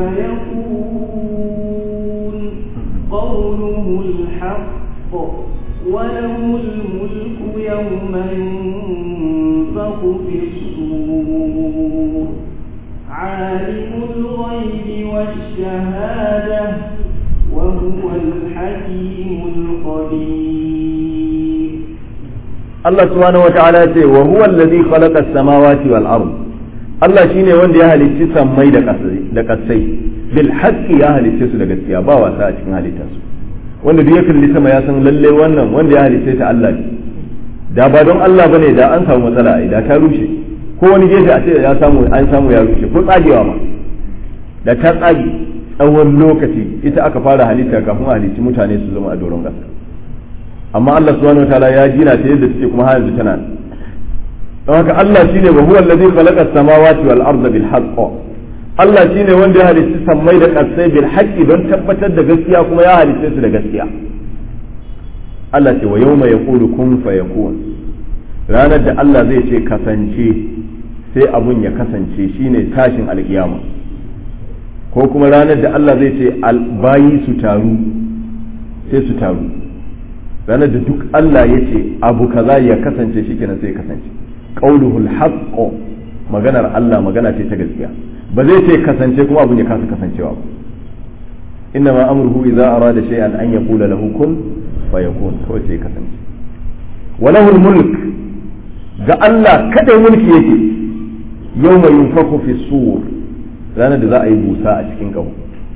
[SPEAKER 2] فيكون قوله الحق وله الملك يوم ينفخ في الصور عالم الغيب والشهادة وهو الحكيم الخبير
[SPEAKER 1] Allah subhanahu wa ta'ala ya ce wa huwa allazi khalaqa as-samawati wal ard Allah shine wanda ya halicci sammai da kasai da kasai bil haqqi ya halicce su da gaskiya ba wasa a cikin halittar su wanda duk ya kalli sama ya san lalle wannan wanda ya halicce ta Allah ne da ba don Allah bane da an samu matsala da ta rushe ko wani gefe a ce ya samu an samu ya rushe ko tsagewa ma da ta tsage tsawon lokaci ita aka fara halitta kafin halicci mutane su zama a doron ƙasa amma Allah subhanahu wataala ya gina ta yadda take kuma har yanzu tana don haka Allah shine wa huwa allazi khalaqa as-samawati wal arda bil haqq Allah shine wanda ya halicci sammai da ƙasai bil haqqi don tabbatar da gaskiya kuma ya halicce su da gaskiya Allah ce wa yawma yaqulu kun fayakun ranar da Allah zai ce kasance sai abun ya kasance shine tashin alkiyama ko kuma ranar da Allah zai ce bayi su taru sai su taru ranar da duk Allah ya ce abu kaza ya kasance shikenan sai ya kasance qauluhul haqq maganar Allah magana ce ta gaskiya ba zai ce kasance kuma abun ya kasa kasancewa ba inna ma amruhu idza arada shay'an an yaqula lahu kun fayakun kawai sai ya kasance walahul mulk ga Allah kada mulki yake yawma yunfaku fi sur ranar da za a yi busa a cikin ƙaho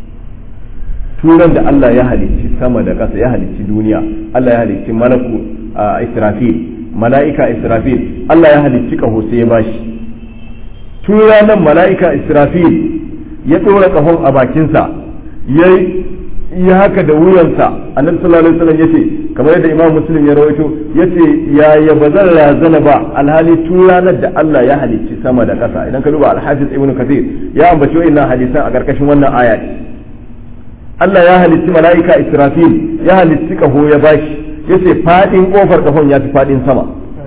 [SPEAKER 1] turan da Allah ya halicci sama da ƙasa ya halicci duniya Allah ya halicci malaku a israfil mala'ika israfil Allah ya halicci ƙaho sai ya bashi tura nan mala'ika israfil ya ɗora ƙahon a bakinsa ya yi haka da wuyansa annabi sallallahu alaihi wasallam yace kamar yadda imam muslim ya rawaito yace ya ya bazan razana ba alhali turanar da Allah ya halicci sama da ƙasa idan ka duba al-hafiz ibnu kathir ya ambaci wannan hadisan a karkashin wannan aya Allah ya halicci mala'ika israfil ya halicci kaho ya bashi yace fadin kofar kahon ya fi fadin sama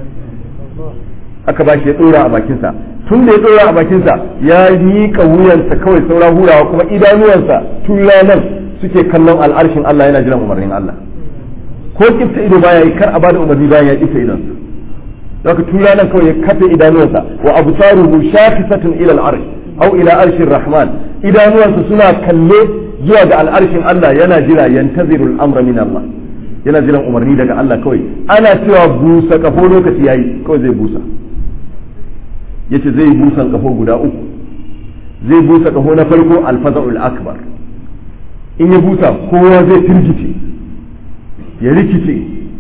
[SPEAKER 1] aka bashi ya dora a bakinsa tun da ya dora a bakinsa ya miƙa wuyansa kawai saura hurawa kuma idanuwansa tun ranar suke kallon al'arshin Allah yana jiran umarnin Allah ko kifta ido baya yi kar a bada umarni bayan ya kifta idonsa zaka tura nan kawai ya kafe idanuwansa wa absaruhu shafisatun ila al'arsh au ila arshir rahman idanuwansa suna kalle zuwa ga al'arshin Allah yana jira yantaziru al'amra min Allah yana jiran umarni daga Allah kawai ana cewa busa kafo lokaci yayi kawai zai busa yace zai busan kafo guda uku zai busa kafo na farko alfaza'ul akbar in ya busa kowa zai firgice ya rikice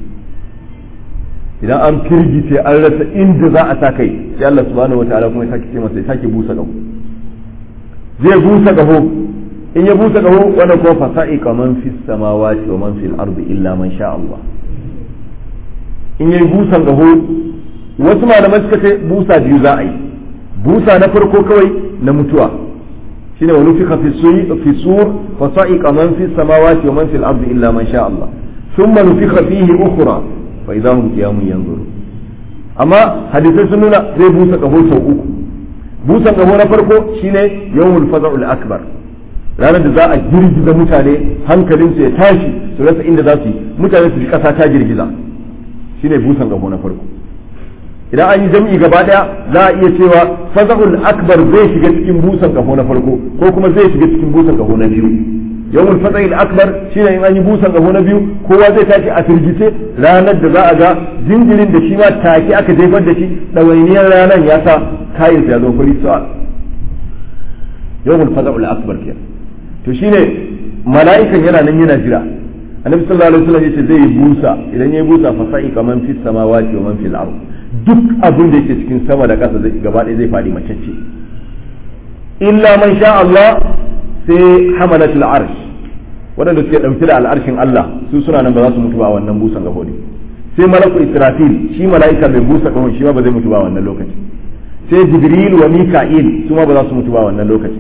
[SPEAKER 1] idan an firgice an rasa inda za a sa kai sai Allah subhanahu wataala kuma ya sake ce masa ya sake busa kafo zai busa kafo in ya busa kaho wanda kuma fasa'i kaman fi samawati wa man fil ardi illa man sha Allah in yayi busan kaho wasu malamai suka ce busa biyu za a yi busa na farko kawai na mutuwa shine wa nufika fi suyi fi sur fasa'i kaman fi samawati wa man fil ardi illa man sha Allah thumma nufika fihi ukhra fa idahum qiyamun yanzurun amma hadisai sun nuna zai busa kaho sau uku busan kaho na farko shine yawmul faza'ul akbar ranar da za a girgiza mutane hankalinsu ya tashi su rasa inda za su yi mutane su ji ƙasa ta girgiza shine busan gabo na farko idan an yi jam'i gaba daya za a iya cewa fazahul akbar zai shiga cikin busan gabo na farko ko kuma zai shiga cikin busan gabo na biyu yawmul fazahil akbar shine in an yi busan gabo na biyu kowa zai tashi a firgice ranar da za a ga jinjirin da shi ma take aka jefar da shi ɗawainiyar ranar ya sa kayansa ya zo fari sa'a yawmul fazahul akbar kenan to shine mala'ikan yana nan yana jira annabi sallallahu alaihi wasallam yace zai yi busa idan yayi busa fa sa'i kaman fis samawati wa man fil ard duk abin da yake cikin sama da ƙasa zai gaba ɗaya zai fadi macece illa man sha Allah sai hamalatul arsh waɗanda suke ɗauke da al'arshin Allah su suna nan ba za su mutu ba a wannan busan gabo ne sai malaku israfil shi mala'ika mai busa kahon shi ma ba zai mutu ba a wannan lokaci sai jibril wa mika'il su ma ba za su mutu ba a wannan lokaci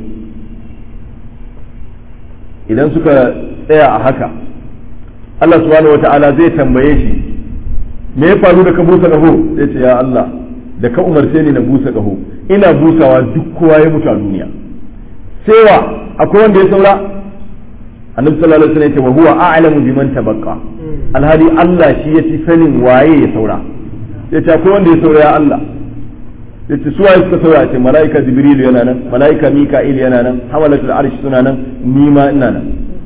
[SPEAKER 1] idan suka tsaya a haka Allah subhanahu wata'ala zai tambaye shi me ya faru da ka busa kaho zai ce ya Allah da ka umarce ni na busa kaho ina busawa duk kowa ya mutu a duniya sai wa akwai wanda ya saura annabi sallallahu alaihi wasallam ya ce wa huwa a'lamu biman tabaqqa alhali Allah shi ya fi sanin waye ya saura ya ce akwai wanda ya saura ya Allah ya ce su waye suka saura ce mala'ika jibril yana nan mala'ika mika'il yana nan hamalatul arsh suna nan ni ma ina nan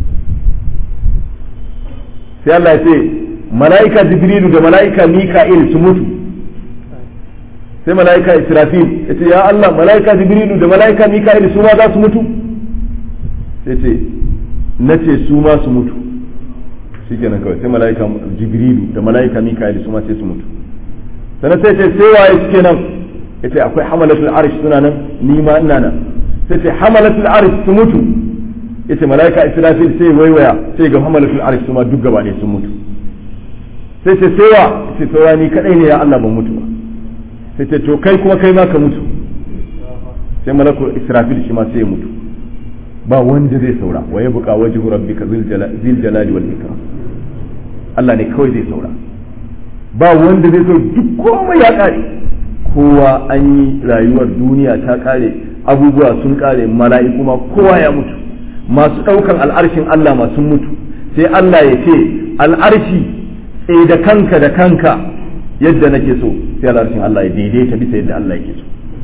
[SPEAKER 1] sai Allah ya ce mala'ika jibril da mala'ika mika'il su mutu sai mala'ika israfil ya ce ya Allah mala'ika jibril da mala'ika mika'il su ma za su mutu sai ce na ce su ma su mutu shikenan kawai sai mala'ika jibril da mala'ika mika'il su ma sai su mutu sannan sai ce sai waye suke nan yace akwai hamalatul arsh suna nan ni ma ina nan sai ce hamalatul arsh su mutu yace malaika israfil sai waiwaya sai ga hamalatul arsh su ma duk gaba ne sun mutu sai ce sai wa sai saura ni kadai ne ya Allah ban mutu ba sai ce to kai kuma kai ma ka mutu sai malakul israfil shi ma sai ya mutu ba wanda zai saura wa ya buka wajhu rabbika zil jalali wal ikram Allah ne kawai zai saura ba wanda zai saura duk komai ya kare kowa an yi rayuwar duniya ta kare abubuwa sun kare mala'iku ma kowa ya mutu masu ɗaukan al'arshin Allah masu mutu sai Allah ya ce al'arshi tsaye da kanka da kanka yadda nake so sai al'arshin Allah ya daidaita bisa yadda Allah yake so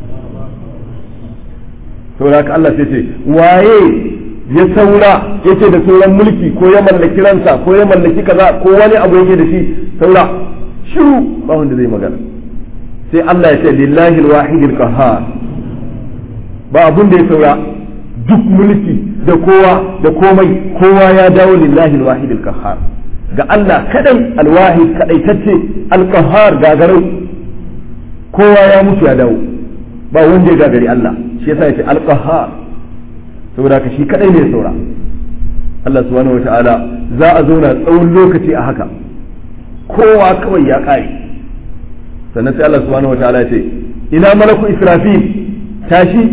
[SPEAKER 1] saboda haka Allah sai ce waye ya saura yake da sauran mulki ko ya mallaki ransa ko ya mallaki kaza ko wani abu yake da shi saura shiru ba wanda zai magana sai Allah ya ce lillahi alwahidil qahhar ba abun da ya saura duk mulki da kowa da komai kowa ya dawo lillahi alwahidil qahhar ga Allah kadai alwahid kadai tace alqahhar gagarau kowa ya mutu ya dawo ba wanda ya gagari Allah shi yasa ya ce alqahhar saboda ka shi kadai ne saura Allah subhanahu wataala za a zauna tsawon lokaci a haka kowa kawai ya kare sannan sai Allah subhanahu wataala ya ce ina malaku israfil tashi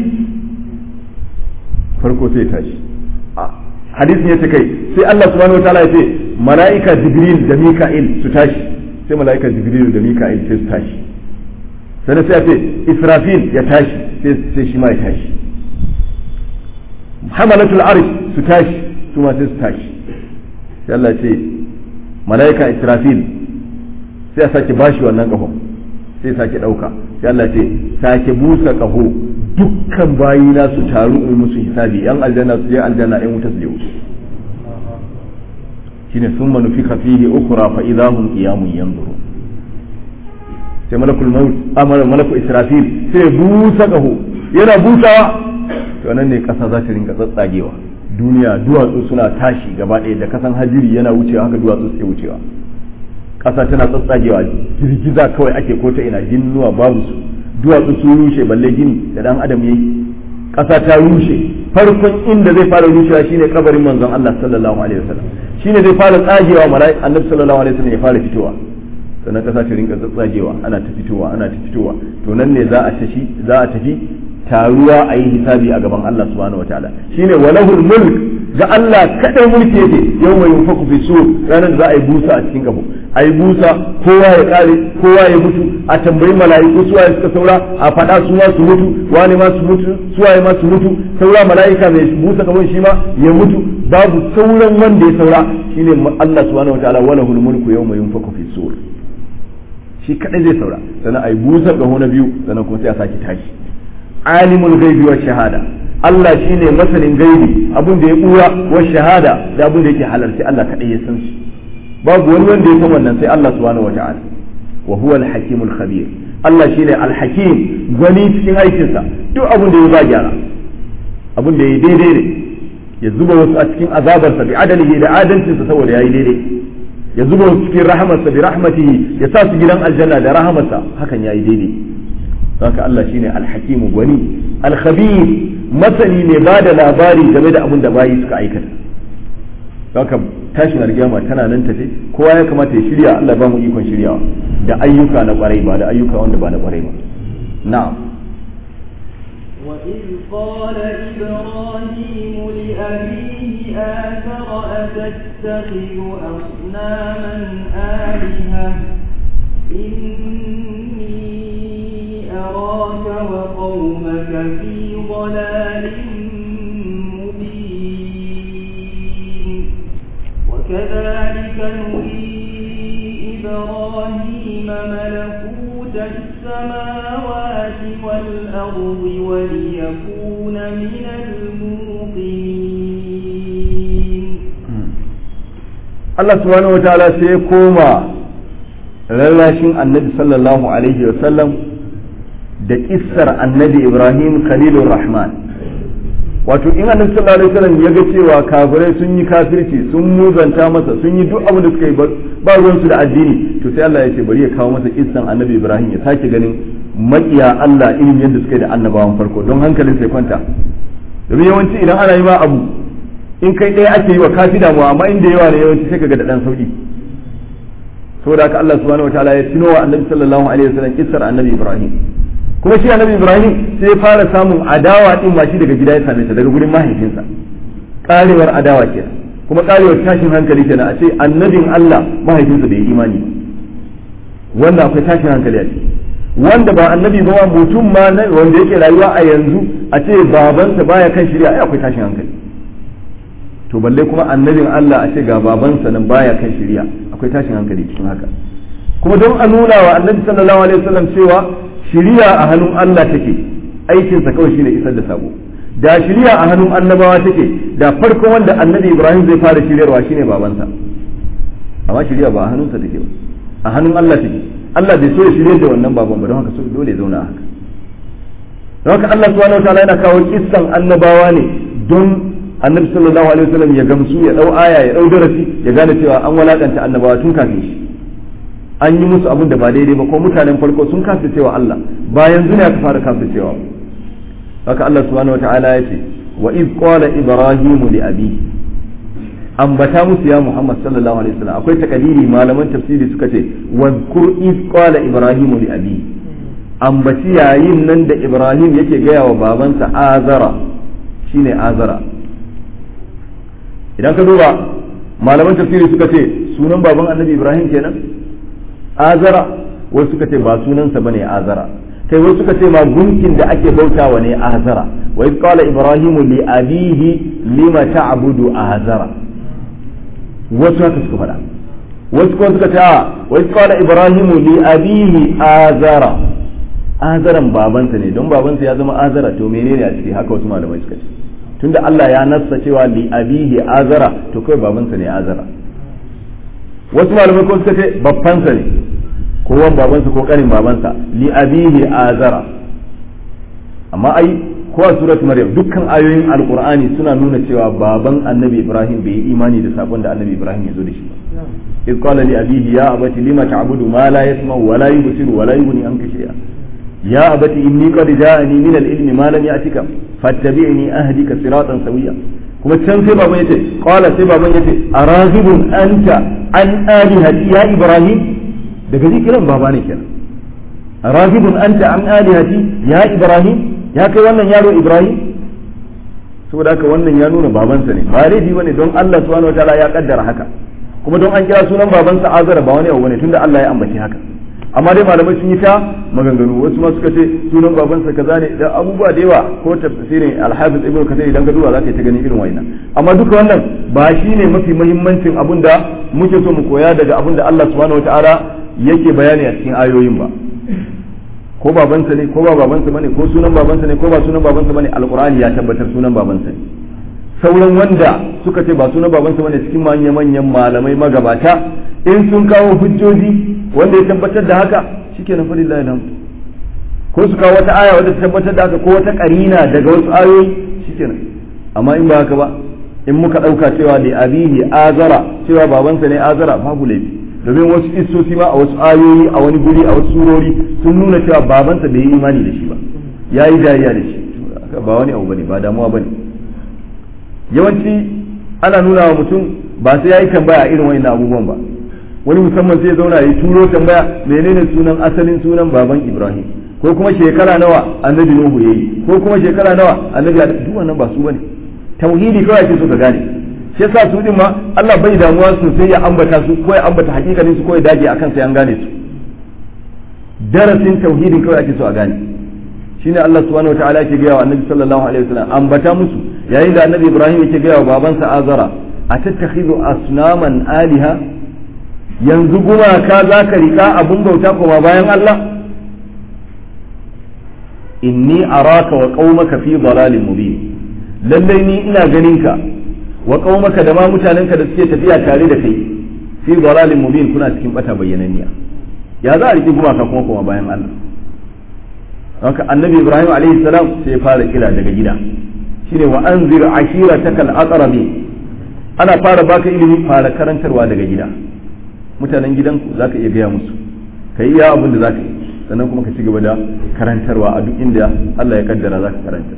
[SPEAKER 1] farko sai tashi hadisin ya ce kai sai Allah subhanahu wataala ya ce mala'ika jibril da mika'il su tashi sai mala'ika jibril da mika'il sai su tashi sannan sai ya ce israfil ya tashi sai shi ma ya tashi hamalatul arsh su tashi su ma sai su tashi sai Allah ce mala'ika israfil sai ya sake bashi wannan kahon sai sake dauka sai Allah ce sake busa kaho dukkan bayina su taru in musu hisabi yan aljanna su je aljanna yan wuta su je wuta shine summa nufika fihi ukhra fa idahum qiyamun yanzuru sai malakul maut amara malakul israfil sai busa kaho yana busawa to nan ne kasa za ta rinka tsatsagewa duniya duwatsu suna tashi gaba ɗaya da kasan hajiri yana wucewa haka duwatsu suke wucewa kasa tana tsatsagewa girgiza kawai ake ko ta ina ginnuwa babu su duwatsu sun rushe balle gini da dan adam yayi kasa ta rushe farkon inda zai fara rushewa shine kabarin manzon Allah sallallahu alaihi wasallam shine zai fara tsagewa mala'ik annabi sallallahu alaihi wasallam ya fara fitowa sannan kasa ta rinka tsagewa ana ta fitowa ana ta fitowa to nan ne za a tafi za a tafi taruwa a yi hisabi a gaban Allah subhanahu wataala shine walahul mulk ga Allah kadai mulki yake yau mai yunfaku fi sur ranar da za a yi busa a cikin kafo a yi busa kowa ya kare kowa ya mutu a tambayi mala'iku suwa ya suka saura a faɗa su ma su mutu wani ma su mutu suwa ma su mutu saura mala'ika mai busa kafon shi ma ya mutu babu sauran wanda ya saura shine Allah subhanahu wataala walahul mulku yawma yunfaku fi sur shi kadai zai saura sannan a yi busa kaho na biyu sannan kuma sai a sake tashi alimul gaibi wa shahada Allah shine masanin gaibi abin da ya buya wa shahada da abin da yake halarci Allah kadai ya san shi babu wani wanda ya san wannan sai Allah subhanahu wa ta'ala wa huwa al-hakimul khabir Allah shine al-hakim gwani cikin aikinsa duk abin da ya ba gyara abin da ya daidai ne ya zuba wasu a cikin azabarsa bi adalihi da adalcinsa saboda yayi daidai ya zuba wasu cikin rahamarsa bi rahmatihi ya sa su gidan aljanna da rahamarsa hakan yayi daidai haka Allah shine alhakimu gwani alkhabir masani ne ba da labari game da abin da bayi suka aikata haka tashin alkiyama tana nan tafe kowa ya kamata ya shirya Allah ba mu ikon shiryawa da ayyuka na kwarai ba da ayyuka wanda ba na kwarai ba na'am
[SPEAKER 2] وإذ قال إبراهيم لأبيه آثر أتتخذ أصناما آلهة إني أراك وقومك في ضلال مبين وكذلك نري إبراهيم ملكوت السماوات والأرض وليكون من الموقنين
[SPEAKER 1] Allah subhanahu wa ta'ala sai ya koma rarrashin annabi sallallahu alaihi wa sallam da kissar annabi Ibrahim Khalilur Rahman wato in annabi sallallahu alaihi wasallam ya ga cewa kafirai sun yi kafirci sun muzanta masa sun yi duk abin da suka yi ba ruwan su da addini to sai Allah ya ce bari ya kawo masa kissan annabi Ibrahim ya sake ganin makiya Allah irin yadda suka yi da annabawan farko don hankalin sai kwanta domin yawanci idan ana yi ma abu in kai ɗaya ake yi wa kafi damuwa amma inda yawa ne yawanci sai kaga da dan sauki saboda haka Allah subhanahu wataala ya tuno wa annabi sallallahu alaihi wasallam kissar annabi Ibrahim kuma shi annabi Ibrahim sai ya fara samun adawa din ma shi daga gida ya same ta daga gurin mahaifinsa karewar adawa kenan kuma karewar tashin hankali kenan a ce annabin Allah mahaifinsa bai yi imani wannan akwai tashin hankali a ciki wanda ba annabi ba mutum ma wanda yake rayuwa a yanzu a ce babansa baya kan shirya ai akwai tashin hankali to balle kuma annabin Allah a ce ga babansa nan baya kan shirya akwai tashin hankali cikin haka kuma don a nuna wa annabi sallallahu alaihi wasallam cewa shiriya a hannun Allah take aikinsa kawai shine isar da sabo da shiriya a hannun annabawa take da farko wanda annabi Ibrahim zai fara shiryarwa shine babansa amma shiriya ba a hannunsa take ba a hannun Allah take Allah bai so ya shirye da wannan baban ba don haka so dole ya zauna haka don haka Allah subhanahu wataala yana kawo kissan annabawa ne don annabi sallallahu alaihi wasallam ya gamsu ya dau aya ya dau darasi ya gane cewa an walakanta annabawa tun kafin shi an yi musu abin da ba daidai ba ko mutanen farko sun kasa cewa Allah ba yanzu ne aka fara kasa cewa haka Allah subhanahu wataala ya ce wa iz qala ibrahimu li abi ambata musu ya Muhammad sallallahu alaihi wasallam akwai takalili malaman tafsiri suka ce wa kur iz qala ibrahimu li abi ambaci yayin nan da Ibrahim yake gaya wa babansa azara shine azara idan ka duba malaman tafsiri suka ce sunan baban annabi Ibrahim kenan azara wasu suka ce ba sunansa bane azara kai wasu suka ce ma gunkin da ake bautawa ne azara wa iz qala ibrahimu li abihi lima ta'budu azara wasu haka suka faɗa wasu kuma suka ce wa iz qala ibrahimu li abihi azara azaran babansa ne don babansa ya zama azara to menene a ciki haka wasu malamai suka ce tunda Allah ya nassa cewa li abihi azara to kai babansa ne azara wasu malamai ko suka ce babbansa ne ko wan babansa ko kanin babansa li abihi azara amma ai ko a surat maryam dukkan ayoyin alqur'ani suna nuna cewa baban annabi ibrahim bai yi imani da sabon da annabi ibrahim ya zo da shi ba إذ قال لأبيه يا أبت لم تعبد ما لا يسمع ولا يبصر ولا يغني عنك شيئا يا أبت إني قد جاءني من العلم ما لم يأتك فاتبعني أهدك صراطا سويا kuma can sai baban yace qala sai baban yace araghibun anta an alihati ya ibrahim daga zikiran baba ne kenan araghibun anta an alihati ya ibrahim ya kai wannan yaro ibrahim saboda haka wannan ya nuna babansa ne ba laifi bane don Allah subhanahu wataala ya kaddara haka kuma don an kira sunan babansa azara ba wani abu bane tunda Allah ya ambaci haka amma dai malamai sun yi ta maganganu wasu ma suka ce sunan babansa kaza ne da abubuwa da yawa ko tafsirin al-hafiz ibnu kathir idan ka duba zaka ta gani irin wannan amma duka wannan ba shine mafi muhimmancin abin da muke so mu koya daga abin da Allah subhanahu wataala yake bayani a cikin ayoyin ba ko babansa ne ko ba babansa bane ko sunan babansa ne ko ba sunan babansa bane alqur'ani ya tabbatar sunan babansa ne sauran wanda suka ce ba sunan babansa bane cikin manya manyan malamai magabata in sun kawo hujjoji wanda ya tabbatar da haka shikenan fa lillahi nan ko su kawo wata aya wanda ta tabbatar da haka ko wata karina daga wasu ayoyi shikenan amma in ba haka ba in muka dauka cewa da abihi azara cewa babansa ne azara babu laifi domin wasu isosi ma a wasu ayoyi a wani guri a wasu surori sun nuna cewa babansa bai yi imani da shi ba ya yi jayayya da shi ba wani abu bane ba damuwa bane yawanci ana nuna wa mutum ba sai ya yi tambaya a irin wani abubuwan ba wani musamman sai zauna ya turo tambaya menene sunan asalin sunan baban ibrahim ko kuma shekara nawa annabi nuhu yayi ko kuma shekara nawa annabi duk wannan ba su bane tauhidi kawai ake so ka gane shi yasa su din ma Allah bai damuwa sosai ya ambata su ko ya ambata hakikanin su ko ya dage akan sai an gane su darasin tauhidin kawai ake so a gane shine Allah subhanahu wataala yake gaya wa annabi sallallahu alaihi wasallam ambata musu yayin da annabi Ibrahim yake gaya wa babansa Azara atattakhidhu asnaman aliha yanzu gumaka za ka rika abun bauta kuma bayan Allah inni araka wa qaumaka fi dalalin mubin lallai ni ina ganin ka wa qaumaka da ma mutanenka da suke tafiya tare da kai fi dalalin mubin kuna cikin bata bayyananniya ya za a riki gumaka kuma kuma bayan Allah haka annabi Ibrahim alaihi salam sai ya fara kira daga gida shine wa anzir ashiratakal aqrabin ana fara baka ilimi fara karantarwa daga gida mutanen gidanku za ka iya gaya musu ka yi iya abin da za ka yi sannan kuma ka ci gaba da karantarwa a duk inda Allah ya kaddara za ka karanta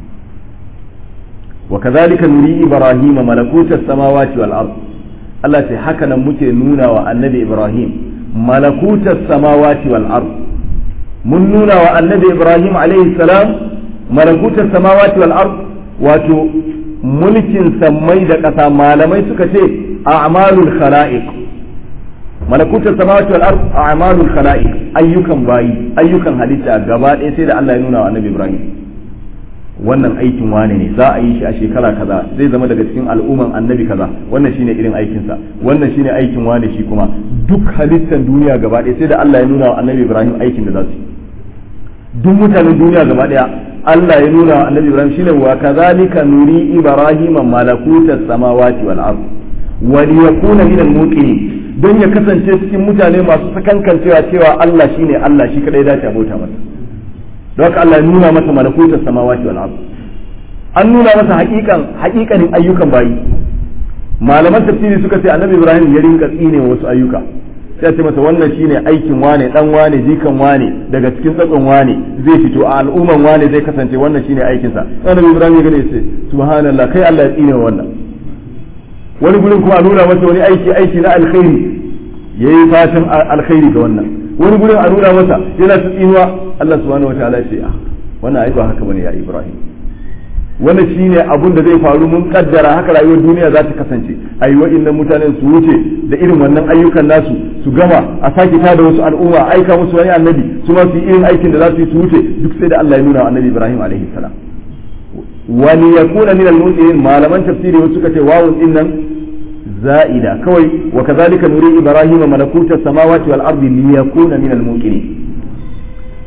[SPEAKER 1] wa kazalika nuri ibrahima malakutas samawati wal ard Allah ce haka nan muke nuna wa annabi ibrahim malakutas samawati wal ard mun nuna wa annabi ibrahim alaihi salam malakutas samawati wal ard wato mulkin sammai da ƙasa malamai suka ce a'malul khala'iq malakutar samawati wal ard a'malul khalaiq ayyukan bayi ayyukan halitta gaba ɗaya sai da Allah ya nuna wa Annabi Ibrahim wannan aikin wane ne za a yi shi a shekara kaza zai zama daga cikin al'umman annabi kaza wannan shine irin aikin sa wannan shine aikin wane shi kuma duk halittan duniya gaba ɗaya sai da Allah ya nuna wa Annabi Ibrahim aikin da za su yi duk mutanen duniya gaba ɗaya Allah ya nuna wa Annabi Ibrahim shine wa kazalika nuri ibrahima malakutas samawati wal ard wa liyakuna minal muqinin don ya kasance cikin mutane masu sakankancewa cewa Allah shine Allah shi kadai dace abota masa don haka Allah ya nuna masa malakutar samawati wal ard an nuna masa hakikan hakikanin ayyukan bayi malaman tafsiri suka ce annabi Ibrahim ya rinka tsine wasu ayyuka sai ce masa wannan shine aikin wane dan wane jikan wane daga cikin tsatson wane zai fito a al'umman wane zai kasance wannan shine aikinsa annabi Ibrahim ya gane sai subhanallah kai Allah ya tsine wannan wani gurin kuma a nuna masa wani aiki aiki na alkhairi ya yi fatan alkhairi ga wannan wani gurin a nuna masa yana ta tsinuwa Allah subhanahu wa ta'ala ce ah wannan ai ba haka bane ya Ibrahim wannan shine abun da zai faru mun kaddara haka rayuwar duniya za ta kasance ayi wa'annan mutanen su wuce da irin wannan ayyukan nasu su gama a sake tada wasu al'umma aika musu wani annabi su ma su yi irin aikin da za su yi su wuce duk sai da Allah ya nuna wa annabi Ibrahim alaihi salam wani ya kuna min al malaman tafsiri wasu suka ce wawun din nan za'ida kawai wa kazalika nuri ibrahim malakuta samawati wal ardi liyakuna min al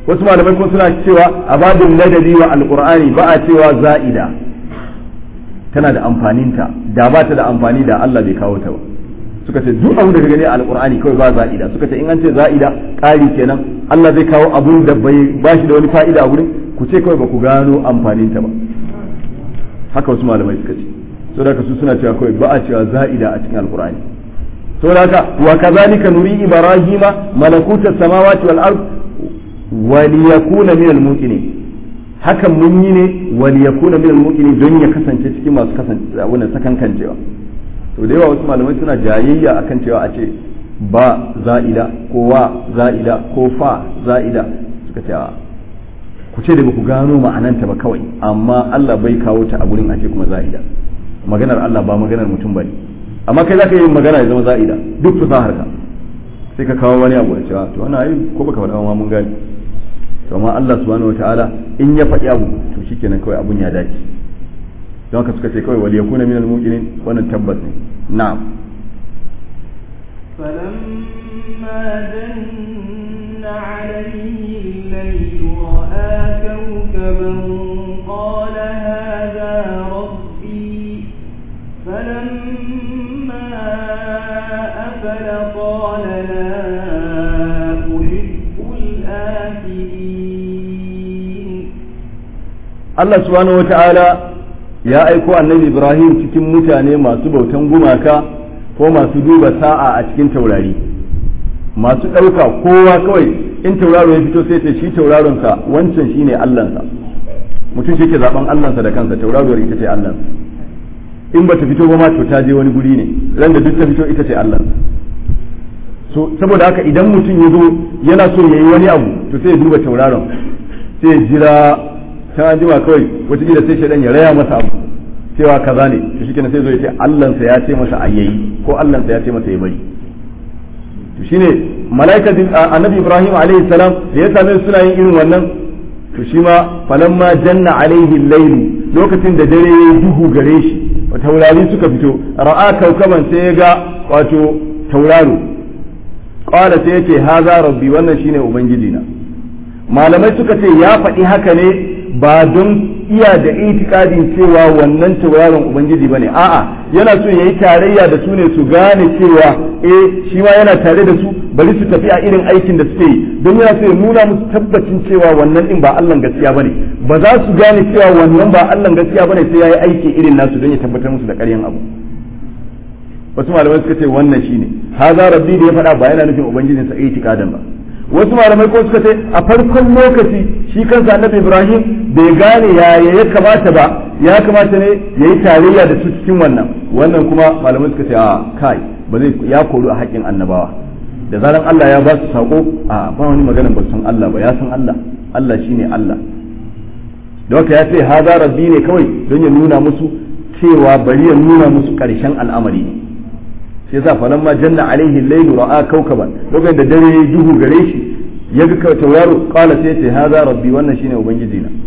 [SPEAKER 1] wasu malamai kuma suna cewa a babin ladabi wa alqur'ani ba a cewa za'ida tana da amfaninta da ba ta da amfani da Allah bai kawo ta ba suka ce duk abu da ka gani a alqur'ani kawai ba za'ida suka ce in an ce za'ida ƙari kenan Allah zai kawo abun da bai ba shi da wani fa'ida a gurin ku ce kawai ba ku gano amfaninta ba haka wasu malamai suka ce saboda haka su suna cewa kawai ba a cewa za'ida a cikin alqur'ani saboda haka wa kazalika nuri ibrahima malakutas samawati wal ard wa liyakuna min al muqinin hakan mun yi ne wa liyakuna min al muqinin don ya kasance cikin masu kasance wannan sakankancewa to da yawa wasu malamai suna jayayya akan cewa a ce ba za'ida ko wa za'ida ko fa za'ida suka ce ku ce da ba ku gano ma'ananta ba kawai amma Allah bai kawo ta a gurin a ce kuma za'ida maganar Allah ba maganar mutum bane amma kai zaka yi magana ya zama za'ida duk fasahar ka sai ka kawo wani abu da cewa to wannan ai ko baka faɗa ma mun gani to amma Allah subhanahu wataala in ya faɗi abu to shikenan kawai abun ya dace don haka suka ce kawai wal yakuna minal muqinin wannan tabbas ne na'am
[SPEAKER 2] فلما جن عليه الليل رأى كوكبا قال هذا ربي فلما أفل قال لا أحب الآفلين
[SPEAKER 1] Allah subhanahu wata'ala ya aiko annabi Ibrahim cikin mutane masu bautan gumaka ko masu duba sa'a a cikin taurari masu ɗauka kowa kawai in tauraro ya fito sai ta shi tauraronsa wancan shine Allahnsa mutum shi ke zaben Allahnsa da kansa tauraruwar ita ce Allahnsa in ba ta fito ba ma to ta je wani guri ne ran da duk ta fito ita ce Allahnsa so saboda haka idan mutum ya zo yana so ya yi wani abu to sai ya duba tauraron sai ya jira ta jima kawai wataƙila sai shaidan ya raya masa abu cewa kaza ne to shi kenan sai zo ya ce allansa ya ce masa a yayi ko allansa ya ce masa ya bari to shine malaika annabi ibrahim alaihi salam da ya same suna yin irin wannan to shi ma falamma janna alaihi lailu lokacin da dare ya duhu gare shi taurari suka fito ra'a kaukaban sai ya ga wato tauraro qala sai ya ce haza rabbi wannan shine ubangiji na malamai suka ce ya faɗi haka ne ba don iya da itikadin cewa wannan tauraron ubangiji bane a'a yana so yayi tarayya da su ne su gane cewa eh shi ma yana tare da su bari su tafi a irin aikin da suke yi don yana so ya nuna musu tabbacin cewa wannan din ba Allah gaskiya bane ba za su gane cewa wannan ba Allah gaskiya bane sai yayi aiki irin nasu don ya tabbatar musu da ƙaryan abu wasu malamai suka ce wannan shine haza rabbi da ya faɗa ba yana nufin ubangijinsa itikadan ba wasu malamai ko suka ce a farkon lokaci shi kansa annabi ibrahim bai gane yaya ya kamata ba ya kamata ne ya yi tarayya da su cikin wannan wannan kuma malamai suka ce a kai ba zai ya koru a haƙƙin annabawa da zaran Allah ya ba su sako a ba wani maganar ba san Allah ba ya san Allah Allah shine Allah da haka ya ce haza rabbi ne kawai don ya nuna musu cewa bari ya nuna musu ƙarshen al'amari ne shi yasa falan ma janna alaihi laylu ra'a kawkaban lokacin da dare ya duhu gare shi ya ga tauraro qala sai ce haza rabbi wannan shine ubangiji na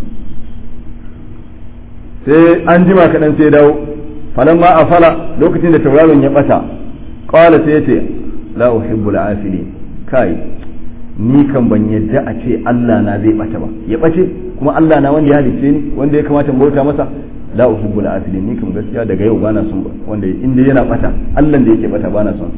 [SPEAKER 1] sai an jima kadan sai dawo falan ma afala lokacin da tauraron ya bata qala sai ce la uhibbul afilin kai ni kan ban yadda a ce Allah na zai bata ba ya bace kuma Allah na wanda ya halice ni wanda ya kamata bauta masa la uhibbul afilin ni kam gaskiya daga yau bana son wanda inda yana bata Allah da yake bata bana son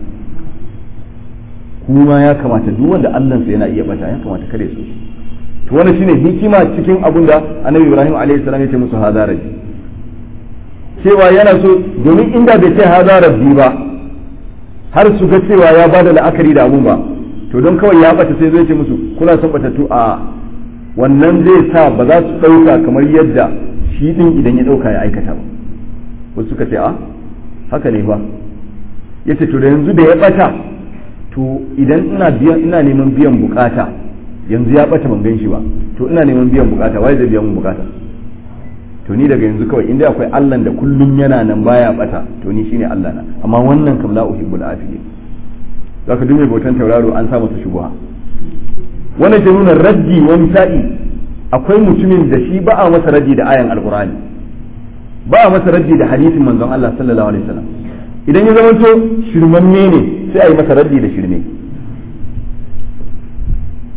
[SPEAKER 1] kuma ya kamata duk wanda Allah sa yana iya bata ya kamata kare su to wannan shine hikima cikin abun da Annabi Ibrahim alaihi salam ya ce musu hadara cewa yana so domin inda bai ce hadara bi ba har su ga cewa ya bada la'akari da abun ba to don kawai ya bata sai zai ce musu kuna son batattu a wannan zai sa ba za su dauka kamar yadda shi din idan ya dauka ya aikata ba wasu suka ce a haka ne ba ya ce to da yanzu da ya bata to idan ina biyan ina neman biyan bukata yanzu ya bata ban gan shi ba to ina neman biyan bukata wai zai biyan mun bukata to ni daga yanzu kawai inda akwai Allah da kullum yana nan baya bata to ni shine Allah na amma wannan kam la uhibbul afiyyin zaka dume bautan tauraro an sa masa shubha wannan ke nuna raddi wani sa'i akwai mutumin da shi ba a masa raddi da ayan alkur'ani ba a masa raddi da hadisin manzon Allah sallallahu alaihi wasallam idan ya zamanto shirmanne ne sai a yi masa raddi da shirme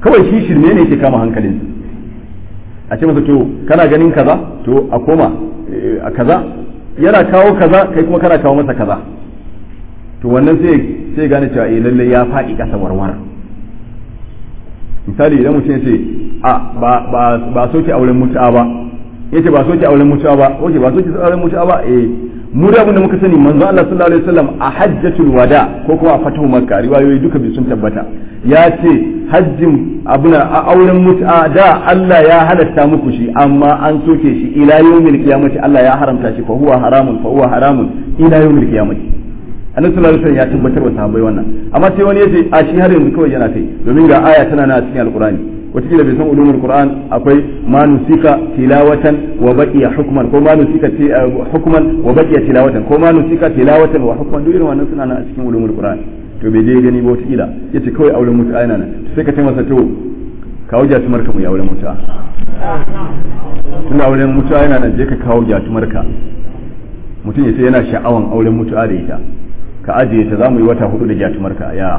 [SPEAKER 1] kawai shi shirme ne ke kama hankalin a ce masa to kana ganin kaza to a koma a kaza yana kawo kaza kai kuma kana kawo masa kaza to wannan sai sai gane cewa eh lalle ya faɗi ƙasa warwara misali idan mutum ya ce a ba ba ba soke auren mutu'a ba yace ba soke auren mutu'a ba oke ba soke auren mutu'a ba eh mu da abin da muka sani manzo Allah sallallahu alaihi wasallam a hajjatul wada ko kuma a fatahu makka riwayoyi duka bi sun tabbata ya ce hajjin abuna a auren mutu'a da Allah ya halatta muku shi amma an soke shi ila yawmil qiyamati Allah ya haramta shi fa huwa haramun fa huwa haramun ila yawmil qiyamati annabi sallallahu alaihi wasallam ya tabbatar wa sahabbai wannan amma sai wani yace a shi har yanzu kawai yana kai domin ga aya tana na cikin alqur'ani wataƙila bai san ulumul qur'an akwai ma nusika tilawatan wa baqiya hukman ko ma nusika hukman wa baqiya tilawatan ko ma nusika tilawatan wa hukman duk irin wannan suna nan a cikin ulumul qur'an to bai dai gani ba wataƙila yace kawai auren mutu'a yana nan sai ka ce masa to kawo jatumar ka mu ya auren mutu'a tun auren mutu'a yana nan je ka kawo jatumar ka mutum ya ce yana sha'awan auren mutu'a da ita ka ajiye ta za mu yi wata hudu da jatumar ka ya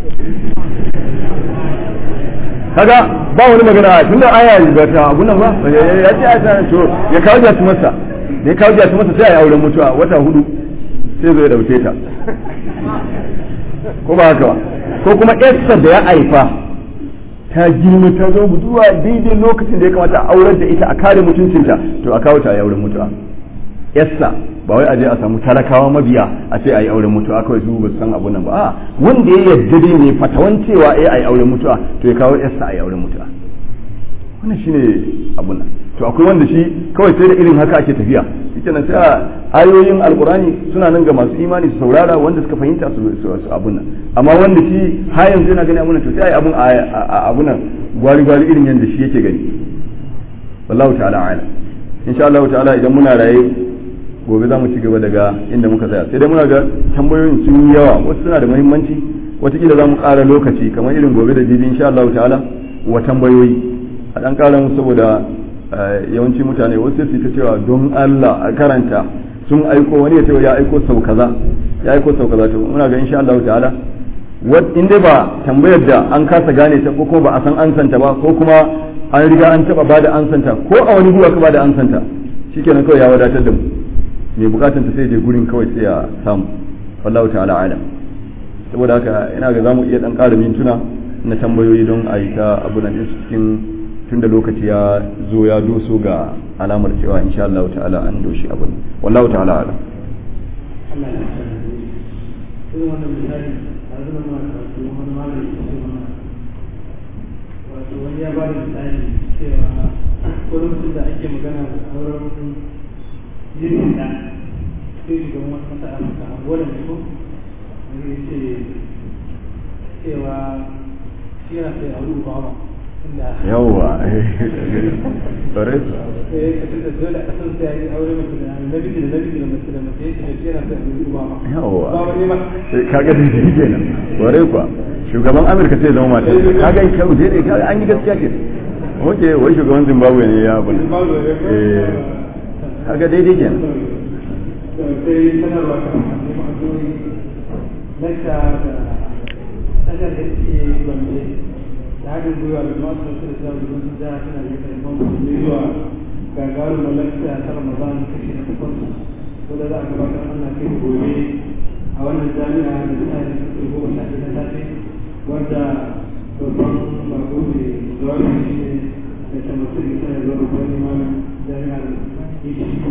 [SPEAKER 1] kaga ba wani magana tun da aya ba ta abun nan ba ya ce aya to ya kawo jatu masa ne kawo jatu masa sai ya auren mutuwa wata hudu sai zo ya dauke ta ko ba haka ba ko kuma yarsa da ya haifa ta girma ta zo buduwa daidai lokacin da ya kamata a aurar da ita a kare mutuncinta to a kawo ta a auren mutuwa yarsa ba wai aje a samu talakawa mabiya a ce a yi auren mutuwa kawai su ba san abun nan ba a wanda ya yarda dai ne fatawan cewa eh a yi auren mutuwa to ya kawo yarsa a yi auren mutuwa wannan shine abun nan to akwai wanda shi kawai sai da irin haka ake tafiya ita nan sai ayoyin alkurani suna nan ga masu imani su saurara wanda suka fahimta su su abun nan amma wanda shi har yanzu yana gani abun nan to sai abun abun nan gwari gwari irin yanda shi yake gani wallahu ta'ala a'lam insha Allah ta'ala idan muna raye gobe za mu ci gaba daga inda muka tsaya sai dai muna ga tambayoyin sun yi yawa wasu suna da muhimmanci watakila za mu ƙara lokaci kamar irin gobe da jibi insha Allah ta'ala wa tambayoyi a ɗan ƙara mu saboda yawanci mutane wasu su ta cewa don Allah a karanta sun aiko wani ya ce ya aiko sau kaza ya aiko sau kaza to muna ga insha Allah ta'ala in dai ba tambayar da an kasa gane ta ko kuma ba a san ansanta ba ko kuma an riga an taba bada ansanta ko a wani guwa ka bada ansanta shikenan kawai ya wadatar da mu mai bukatan ta sai je gurin kawai sai ya samu wallahu ta'ala alam saboda haka ina ga zamu iya dan ƙara mintuna na tambayoyi don a yi ta abu nan cikin tun da lokaci ya zo ya doso ga alamar cewa insha Allah ta'ala an doshi abu wallahu ta'ala alam
[SPEAKER 3] Allah ya san irin wannan misali a zama ma karatu wani malami ya ce mana wato wani ya ba da misali cewa ko lokacin da ake magana a wurin jirgin da sai shugaban wasu masa a masa angola ne ko wani ya ce cewa shi yana sai a wuri ba
[SPEAKER 1] yawwa bare
[SPEAKER 3] eh da dole a san sai yi aure mace da namiji da namiji da mace da mace ya ce yana sai a wuri ba
[SPEAKER 1] yawwa
[SPEAKER 3] ba wani ba
[SPEAKER 1] kaga da shi kenan bare kuwa shugaban amurka sai zama mata kaga in kyau dai kaga an yi gaskiya ke oke wai shugaban zimbabwe ne ya abu eh kaga daidai kenan
[SPEAKER 3] sai sanarwa ta neman addu'o'i lakta da tashar da ke gombe da haɗin gwiwa da masu da su da zaɓi sun ja suna da yake da su zuwa gagarumin lakta ta ramadan kashi na takwas wadda za a gabatar ana kai gobe a wannan jami'a da suna da suke goma sha ɗaya na safe wadda babban bako ne zuwa da shi ne da ta mutu da suna zuwa babban limamin jami'ar Ijiko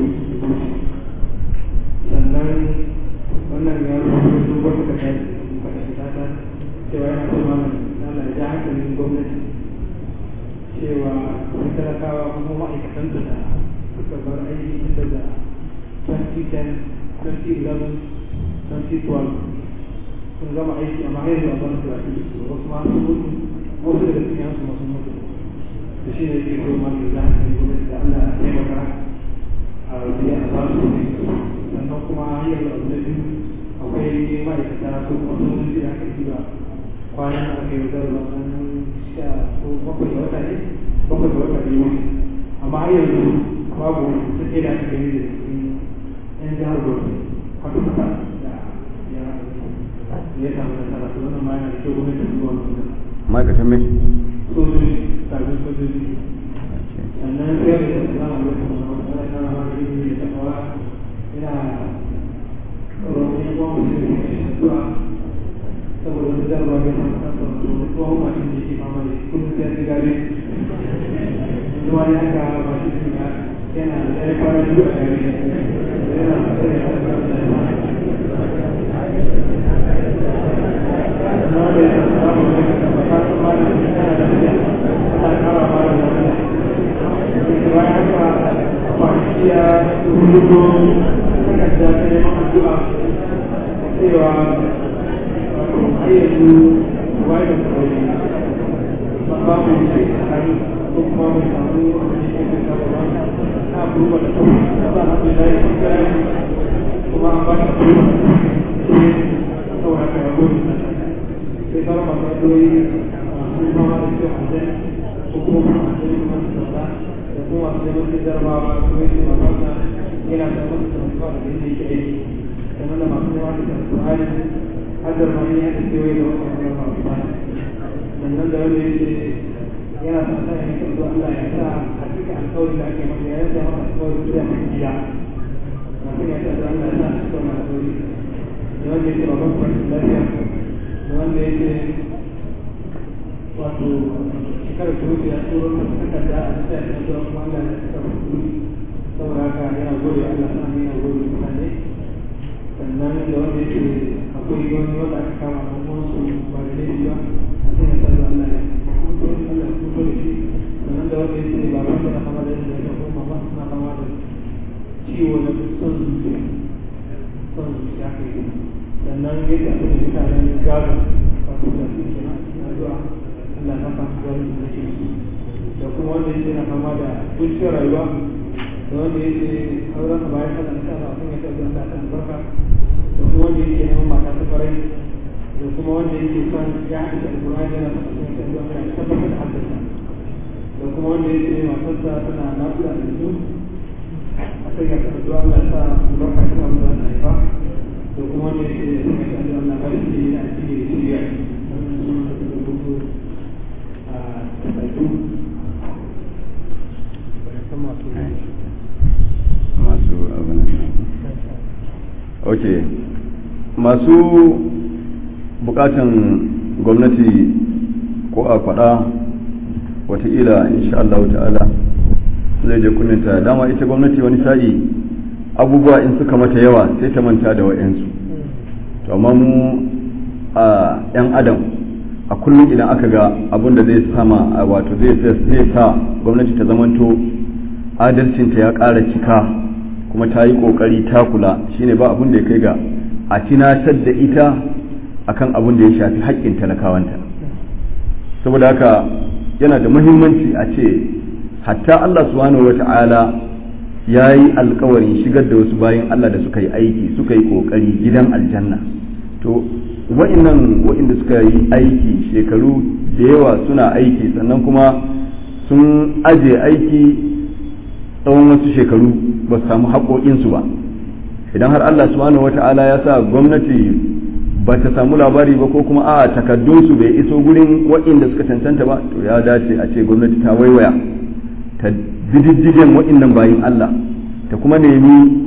[SPEAKER 3] sannan wannan ya rubuta su wata da kai faɗa fita ta cewa yana so mana Allah ya ja hankalin gwamnati cewa sun talakawa kuma ma'aikatan da suka bar aiki tun daga 2010 2011 2012 sun gama aiki amma har yanzu a ban su rafi su wasu ma sun mutu wasu daga cikin yansu masu mutu da shi ne ke so ma ya ja hankalin gwamnati da Allah ya taimaka a biya a ba su sannan kuma hanyar da abu na biyu akwai ma'aikata ko kuma sojoji da aka ba kwanan da aka yi zarwa ranar sha ko bakwai da wata ne bakwai da wata biyu amma har yanzu babu wani sun da aka gani da cikin yan jihar Bauchi haka suka da ya ya samu nasara to wannan ma yana da kyau gwamnati su zuwa wannan
[SPEAKER 1] ma'aikatan mai
[SPEAKER 3] sojoji sabbin sojoji sannan sai da salamu alaikum wa rahmatullahi wa barakatuhu da takawa ina roƙon yan uwan musulmi da addu'a saboda wani zarba ga nan kan tsaro tsohon mashin da ke fama da kullum sai ya gare zuwa ya ga mashin da yana da ya fara zuwa gare yana da kuma an ba ta kuma saboda ka yabo sai fara masu addu'o'i masu fama da ciwon aljan ko kuma masu addu'o'i masu sauka da kuma masu neman da jarabawa su yi su mamaka yana da masu sauka da inda yake aiki sannan da masu neman da alƙur'ani har da mani ya da kewaye da wasu wani masu bani sannan da wanda yake yana son sa ya kan zuwa Allah ya sa a cikin alƙawarin da ake masa ya yanzu masa alƙawarin zuwa mai gida masu ya sa da Allah ya sa a cikin alƙawari da wanda yake babban kwanci lafiya da wanda yake wato shekarar da wuce ya turo masa takarda a cikin ya zuwa kuma Allah ya saka masa kuɗi saboda haka yana gode Allah sa yana gode mutane sannan da wanda yake akwai wani wanda aka kama na wasu ba da laifi ba a cikin ya sa da Allah ya kuto Allah ya kuto da shi sannan da wanda yake ba wanda na kama da yadda ya ko mama suna kama da ciwo na son zuciya son zuciya kai sannan yadda aka yi mutanen gaza wato da su ke nan suna zuwa Allah ta samu gari da ke su da kuma wanda yake na kama da kuncin rayuwa da wanda yake auren sa bayan sallah insha Allah sun yake zuwa ta albarka da kuma wanda yake neman mata ta farai da kuma wanda yake son ya haɗu da alƙur'ani yana son sun yake zuwa ta tabbatar da haddasa da kuma wanda yake matarsa tana nafiya da su a sai ya taɓa zuwa Allah sa albarka tana zuwa ta haifa da kuma wanda yake son ya taɓa zuwa Allah bari shi yana ciki da shirya a taɓaitu
[SPEAKER 1] masu abin ok masu bukatan gwamnati ko a faɗa wataƙila insha Allah ta'ala zai je kunninta dama ita gwamnati wani sa'i abubuwa in suka mata yawa sai ta manta da wa'yansu to amma mu a 'yan adam a kullum idan aka ga abin da zai sama wato zai sa gwamnati ta zamanto adalcinta ya ƙara cika kuma ta yi ƙoƙari ta kula shine ba abin da ya kai ga a tunatar da ita akan abin da ya shafi haƙƙin talakawanta saboda haka yana da muhimmanci a ce hatta Allah subhanahu wa ta'ala ya yi alkawarin shigar da wasu bayan Allah da suka yi aiki suka yi ƙoƙari gidan aljanna to wa'innan wa'inda suka yi aiki shekaru da yawa suna aiki sannan kuma sun aje aiki tsawon wasu shekaru ba su samu haƙoƙinsu ba idan har Allah subhanahu wa ta'ala ya sa gwamnati ba ta samu labari ba ko kuma a takaddunsu bai iso gurin waɗanda suka cancanta ba to ya dace a ce gwamnati ta waiwaya ta diddigen waɗannan bayin Allah ta kuma nemi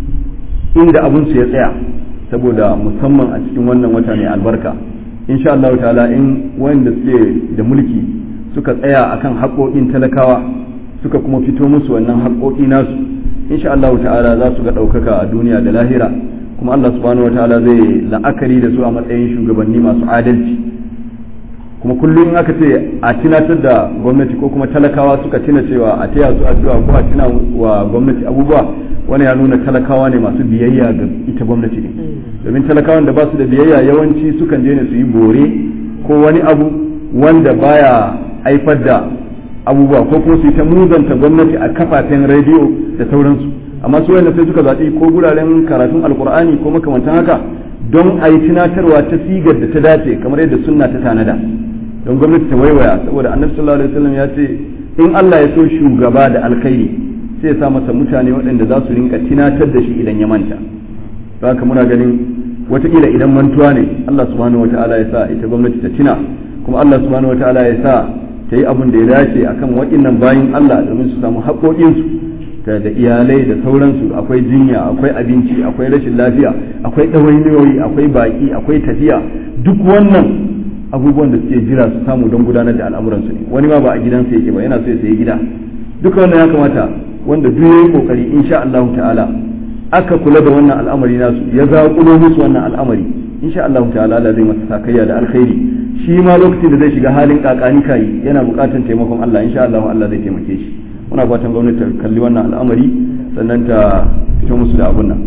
[SPEAKER 1] inda abinsu ya tsaya saboda musamman a cikin wannan wata mai albarka insha Allah ta'ala in wanda suke da mulki suka tsaya akan haƙoƙin talakawa suka kuma fito musu wannan haƙoƙi nasu insha Allah ta'ala za su ga ɗaukaka a duniya da lahira kuma Allah subhanahu wa ta'ala zai la'akari da su a matsayin shugabanni masu adalci kuma kullum aka ce a tunatar da gwamnati ko kuma talakawa suka tuna cewa a taya su addu'a ko a tuna wa gwamnati abubuwa wani ya nuna talakawa ne masu biyayya ga ita gwamnati ne domin talakawan da ba su da biyayya yawanci sukan je ne su yi bore ko wani abu wanda baya haifar da abubuwa ko kuma su yi ta muzanta gwamnati a kafafen rediyo da sauransu amma su wanda sai suka zaɓi ko guraren karatun alkur'ani ko makamantan haka don a yi tunatarwa ta sigar da ta dace kamar yadda sunna ta tanada don gwamnati ta waiwaya saboda annabi sallallahu alaihi wasallam ya ce in Allah ya so shugaba da alkhairi sai ya sa masa mutane waɗanda za su rinka tunatar da shi idan ya manta don haka muna ganin wataƙila idan mantuwa ne Allah subhanahu wataala ya sa ita gwamnati ta tuna kuma Allah subhanahu wataala ya sa ta yi abin da ya dace akan waɗannan bayin Allah domin su samu haƙoƙinsu da da iyalai da sauransu akwai jinya akwai abinci akwai rashin lafiya akwai ɗawainiyoyi akwai baƙi akwai tafiya duk wannan abubuwan da suke jira su samu don gudanar da al'amuransu ne wani ma ba a gidansa yake ba yana so ya sayi gida duka wannan ya kamata wanda duk yayi kokari insha Allah ta'ala aka kula da wannan al'amari nasu ya zaƙulo musu wannan al'amari insha Allah ta'ala Allah zai masa sakayya da alkhairi shi ma lokacin da zai shiga halin kakani kai yana buƙatar taimakon Allah insha Allah Allah zai taimake shi muna fatan gwamnati ta kalli wannan al'amari sannan ta fito musu da abun nan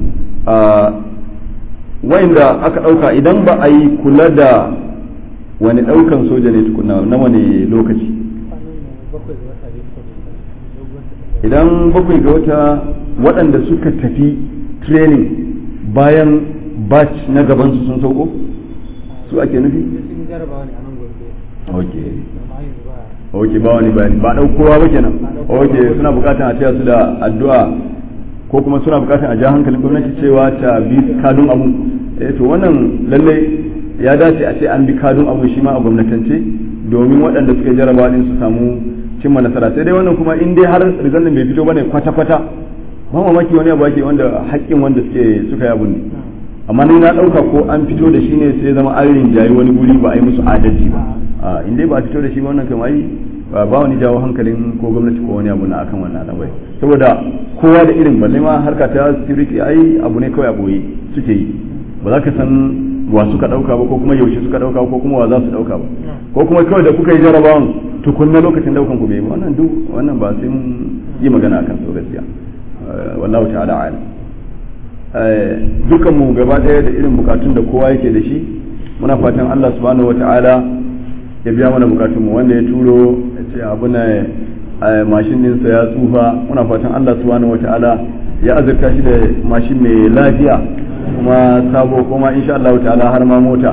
[SPEAKER 1] wa'inda aka ɗauka idan ba a yi kula da wani ɗaukan soja ne tukuna na wani lokaci idan bakwai ga wata waɗanda suka tafi training bayan batch na gabansu sun sauko su ake nufi? ok ok ba wani bayani ba ɗaukowa ba kenan ok suna bukatan a taya su da addu'a ko kuma suna bukatan a ja hankalin gwamnati cewa ta bi kadun abu eh to wannan lallai ya dace a ce an bi kadun abu shi ma a gwamnatance domin waɗanda suka jarabawa din su samu cimma nasara sai dai wannan kuma in dai har rizalin bai fito bane kwata kwata ba mamaki wani abu ake wanda haƙƙin wanda suke suka yi abun ne amma ni na ɗauka ko an fito da shi ne sai zama an rinjayi wani guri ba a yi musu adalci ba in dai ba a fito da shi ba wannan kamar ba wani jawo hankalin ko gwamnati ko wani abu na akan wannan al'amari saboda kowa da irin balle ma harka ta security ai abu ne kawai a boye suke yi ba za ka san wa suka dauka ba ko kuma yaushe suka dauka ko kuma wa za su dauka ba ko kuma kawai da kuka yi jarabawan tukunna lokacin daukan ku bai wannan duk wannan ba sai mun yi magana akan su gaskiya wallahu ta'ala alam dukan mu gaba daya da irin bukatun da kowa yake da shi muna fatan Allah subhanahu wata'ala ya biya mana bukatun mu wanda ya turo ya ce abu na mashin ɗinsa ya tsufa muna fatan Allah subhanahu wata'ala ya azurta shi da mashin mai lafiya kuma sabo kuma insha Allah ta'ala har ma mota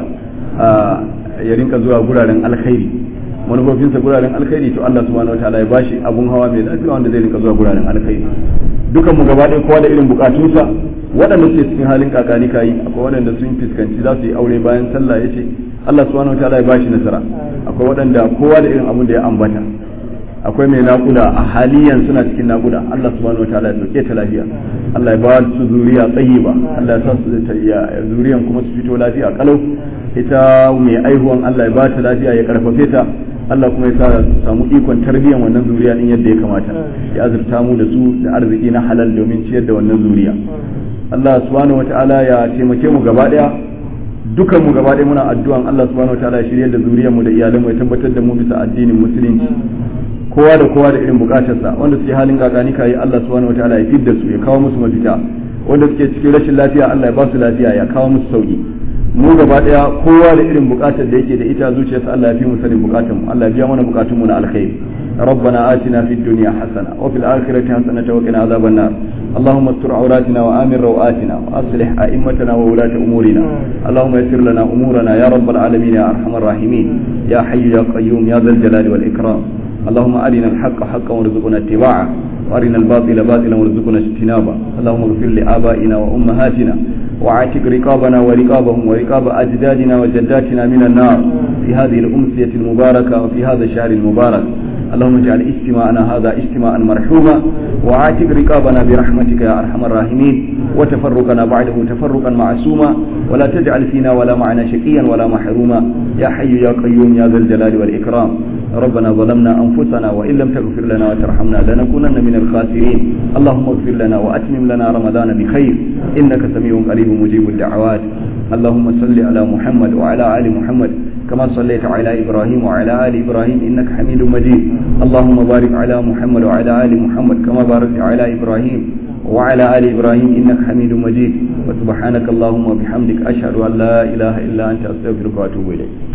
[SPEAKER 1] ya rinka zuwa guraren alkhairi manufofinsa guraren alkhairi to Allah subhanahu wataala ya bashi abun hawa mai lafiya wanda zai rinka zuwa guraren alkhairi dukan mu gaba ɗaya kowa da irin bukatunsa waɗanda suke cikin halin kakani kayi akwai waɗanda sun fuskanci za su yi aure bayan sallah yace Allah subhanahu wataala ya bashi nasara akwai waɗanda kowa da irin abun da ya ambata akwai mai naƙuda a haliyan suna cikin naƙuda Allah subhanahu wa ta'ala ya dauke ta lafiya Allah ya ba su zuriya tsayiba Allah ya sa su ta iya zuriyan kuma su fito lafiya kalau ita mai aihuwan Allah ya ba ta lafiya ya karfafe ta Allah kuma ya sa samu ikon tarbiyan wannan zuriya din yadda ya kamata ya azurta mu da su da arziki na halal domin ciyar da wannan zuriya Allah subhanahu wa ta'ala ya taimake mu gaba daya dukan mu gaba ɗaya muna addu'an Allah subhanahu wa ta'ala ya shirye da zuriyar mu da iyalan mu ya tabbatar da mu bisa addinin musulunci kowa da kowa da irin bukatarsa wanda suke halin gagani kai Allah subhanahu wa ta'ala ya fidda su ya kawo musu mafita wanda suke cikin rashin lafiya Allah ya ba su lafiya ya kawo musu sauki mu gaba ɗaya kowa da irin bukatar da yake da ita zuciyarsa Allah ya fi mu sanin bukatun mu Allah ya biya mana bukatun mu na alkhairi ربنا آتنا في الدنيا حسنة وفي الآخرة حسنة وقنا عذاب النار اللهم استر عوراتنا وآمن روآتنا وأصلح أئمتنا وولاة أمورنا اللهم يسر لنا أمورنا يا رب العالمين يا أرحم الراحمين يا حي يا قيوم يا ذا الجلال والإكرام اللهم أرنا الحق حقا وارزقنا اتباعه وأرنا الباطل باطلا وارزقنا اجتنابه اللهم اغفر لآبائنا وأمهاتنا وعاتق رقابنا ورقابهم ورقاب أجدادنا وجداتنا من النار في هذه الأمسية المباركة وفي هذا الشهر المبارك اللهم اجعل اجتماعنا هذا اجتماعا مرحوما وعاتق رقابنا برحمتك يا ارحم الراحمين وتفرقنا بعده تفرقا معصوما ولا تجعل فينا ولا معنا شقيا ولا محروما يا حي يا قيوم يا ذا الجلال والاكرام ربنا ظلمنا انفسنا وان لم تغفر لنا وترحمنا لنكونن من الخاسرين اللهم اغفر لنا واتمم لنا رمضان بخير انك سميع قريب مجيب الدعوات اللهم صل على محمد وعلى ال محمد كما صليت على إبراهيم وعلى آل إبراهيم إنك حميد مجيد اللهم بارك على محمد وعلى آل محمد كما باركت على إبراهيم وعلى آل إبراهيم إنك حميد مجيد وسبحانك اللهم وبحمدك أشهد أن لا إله إلا أنت أستغفرك وأتوب إليك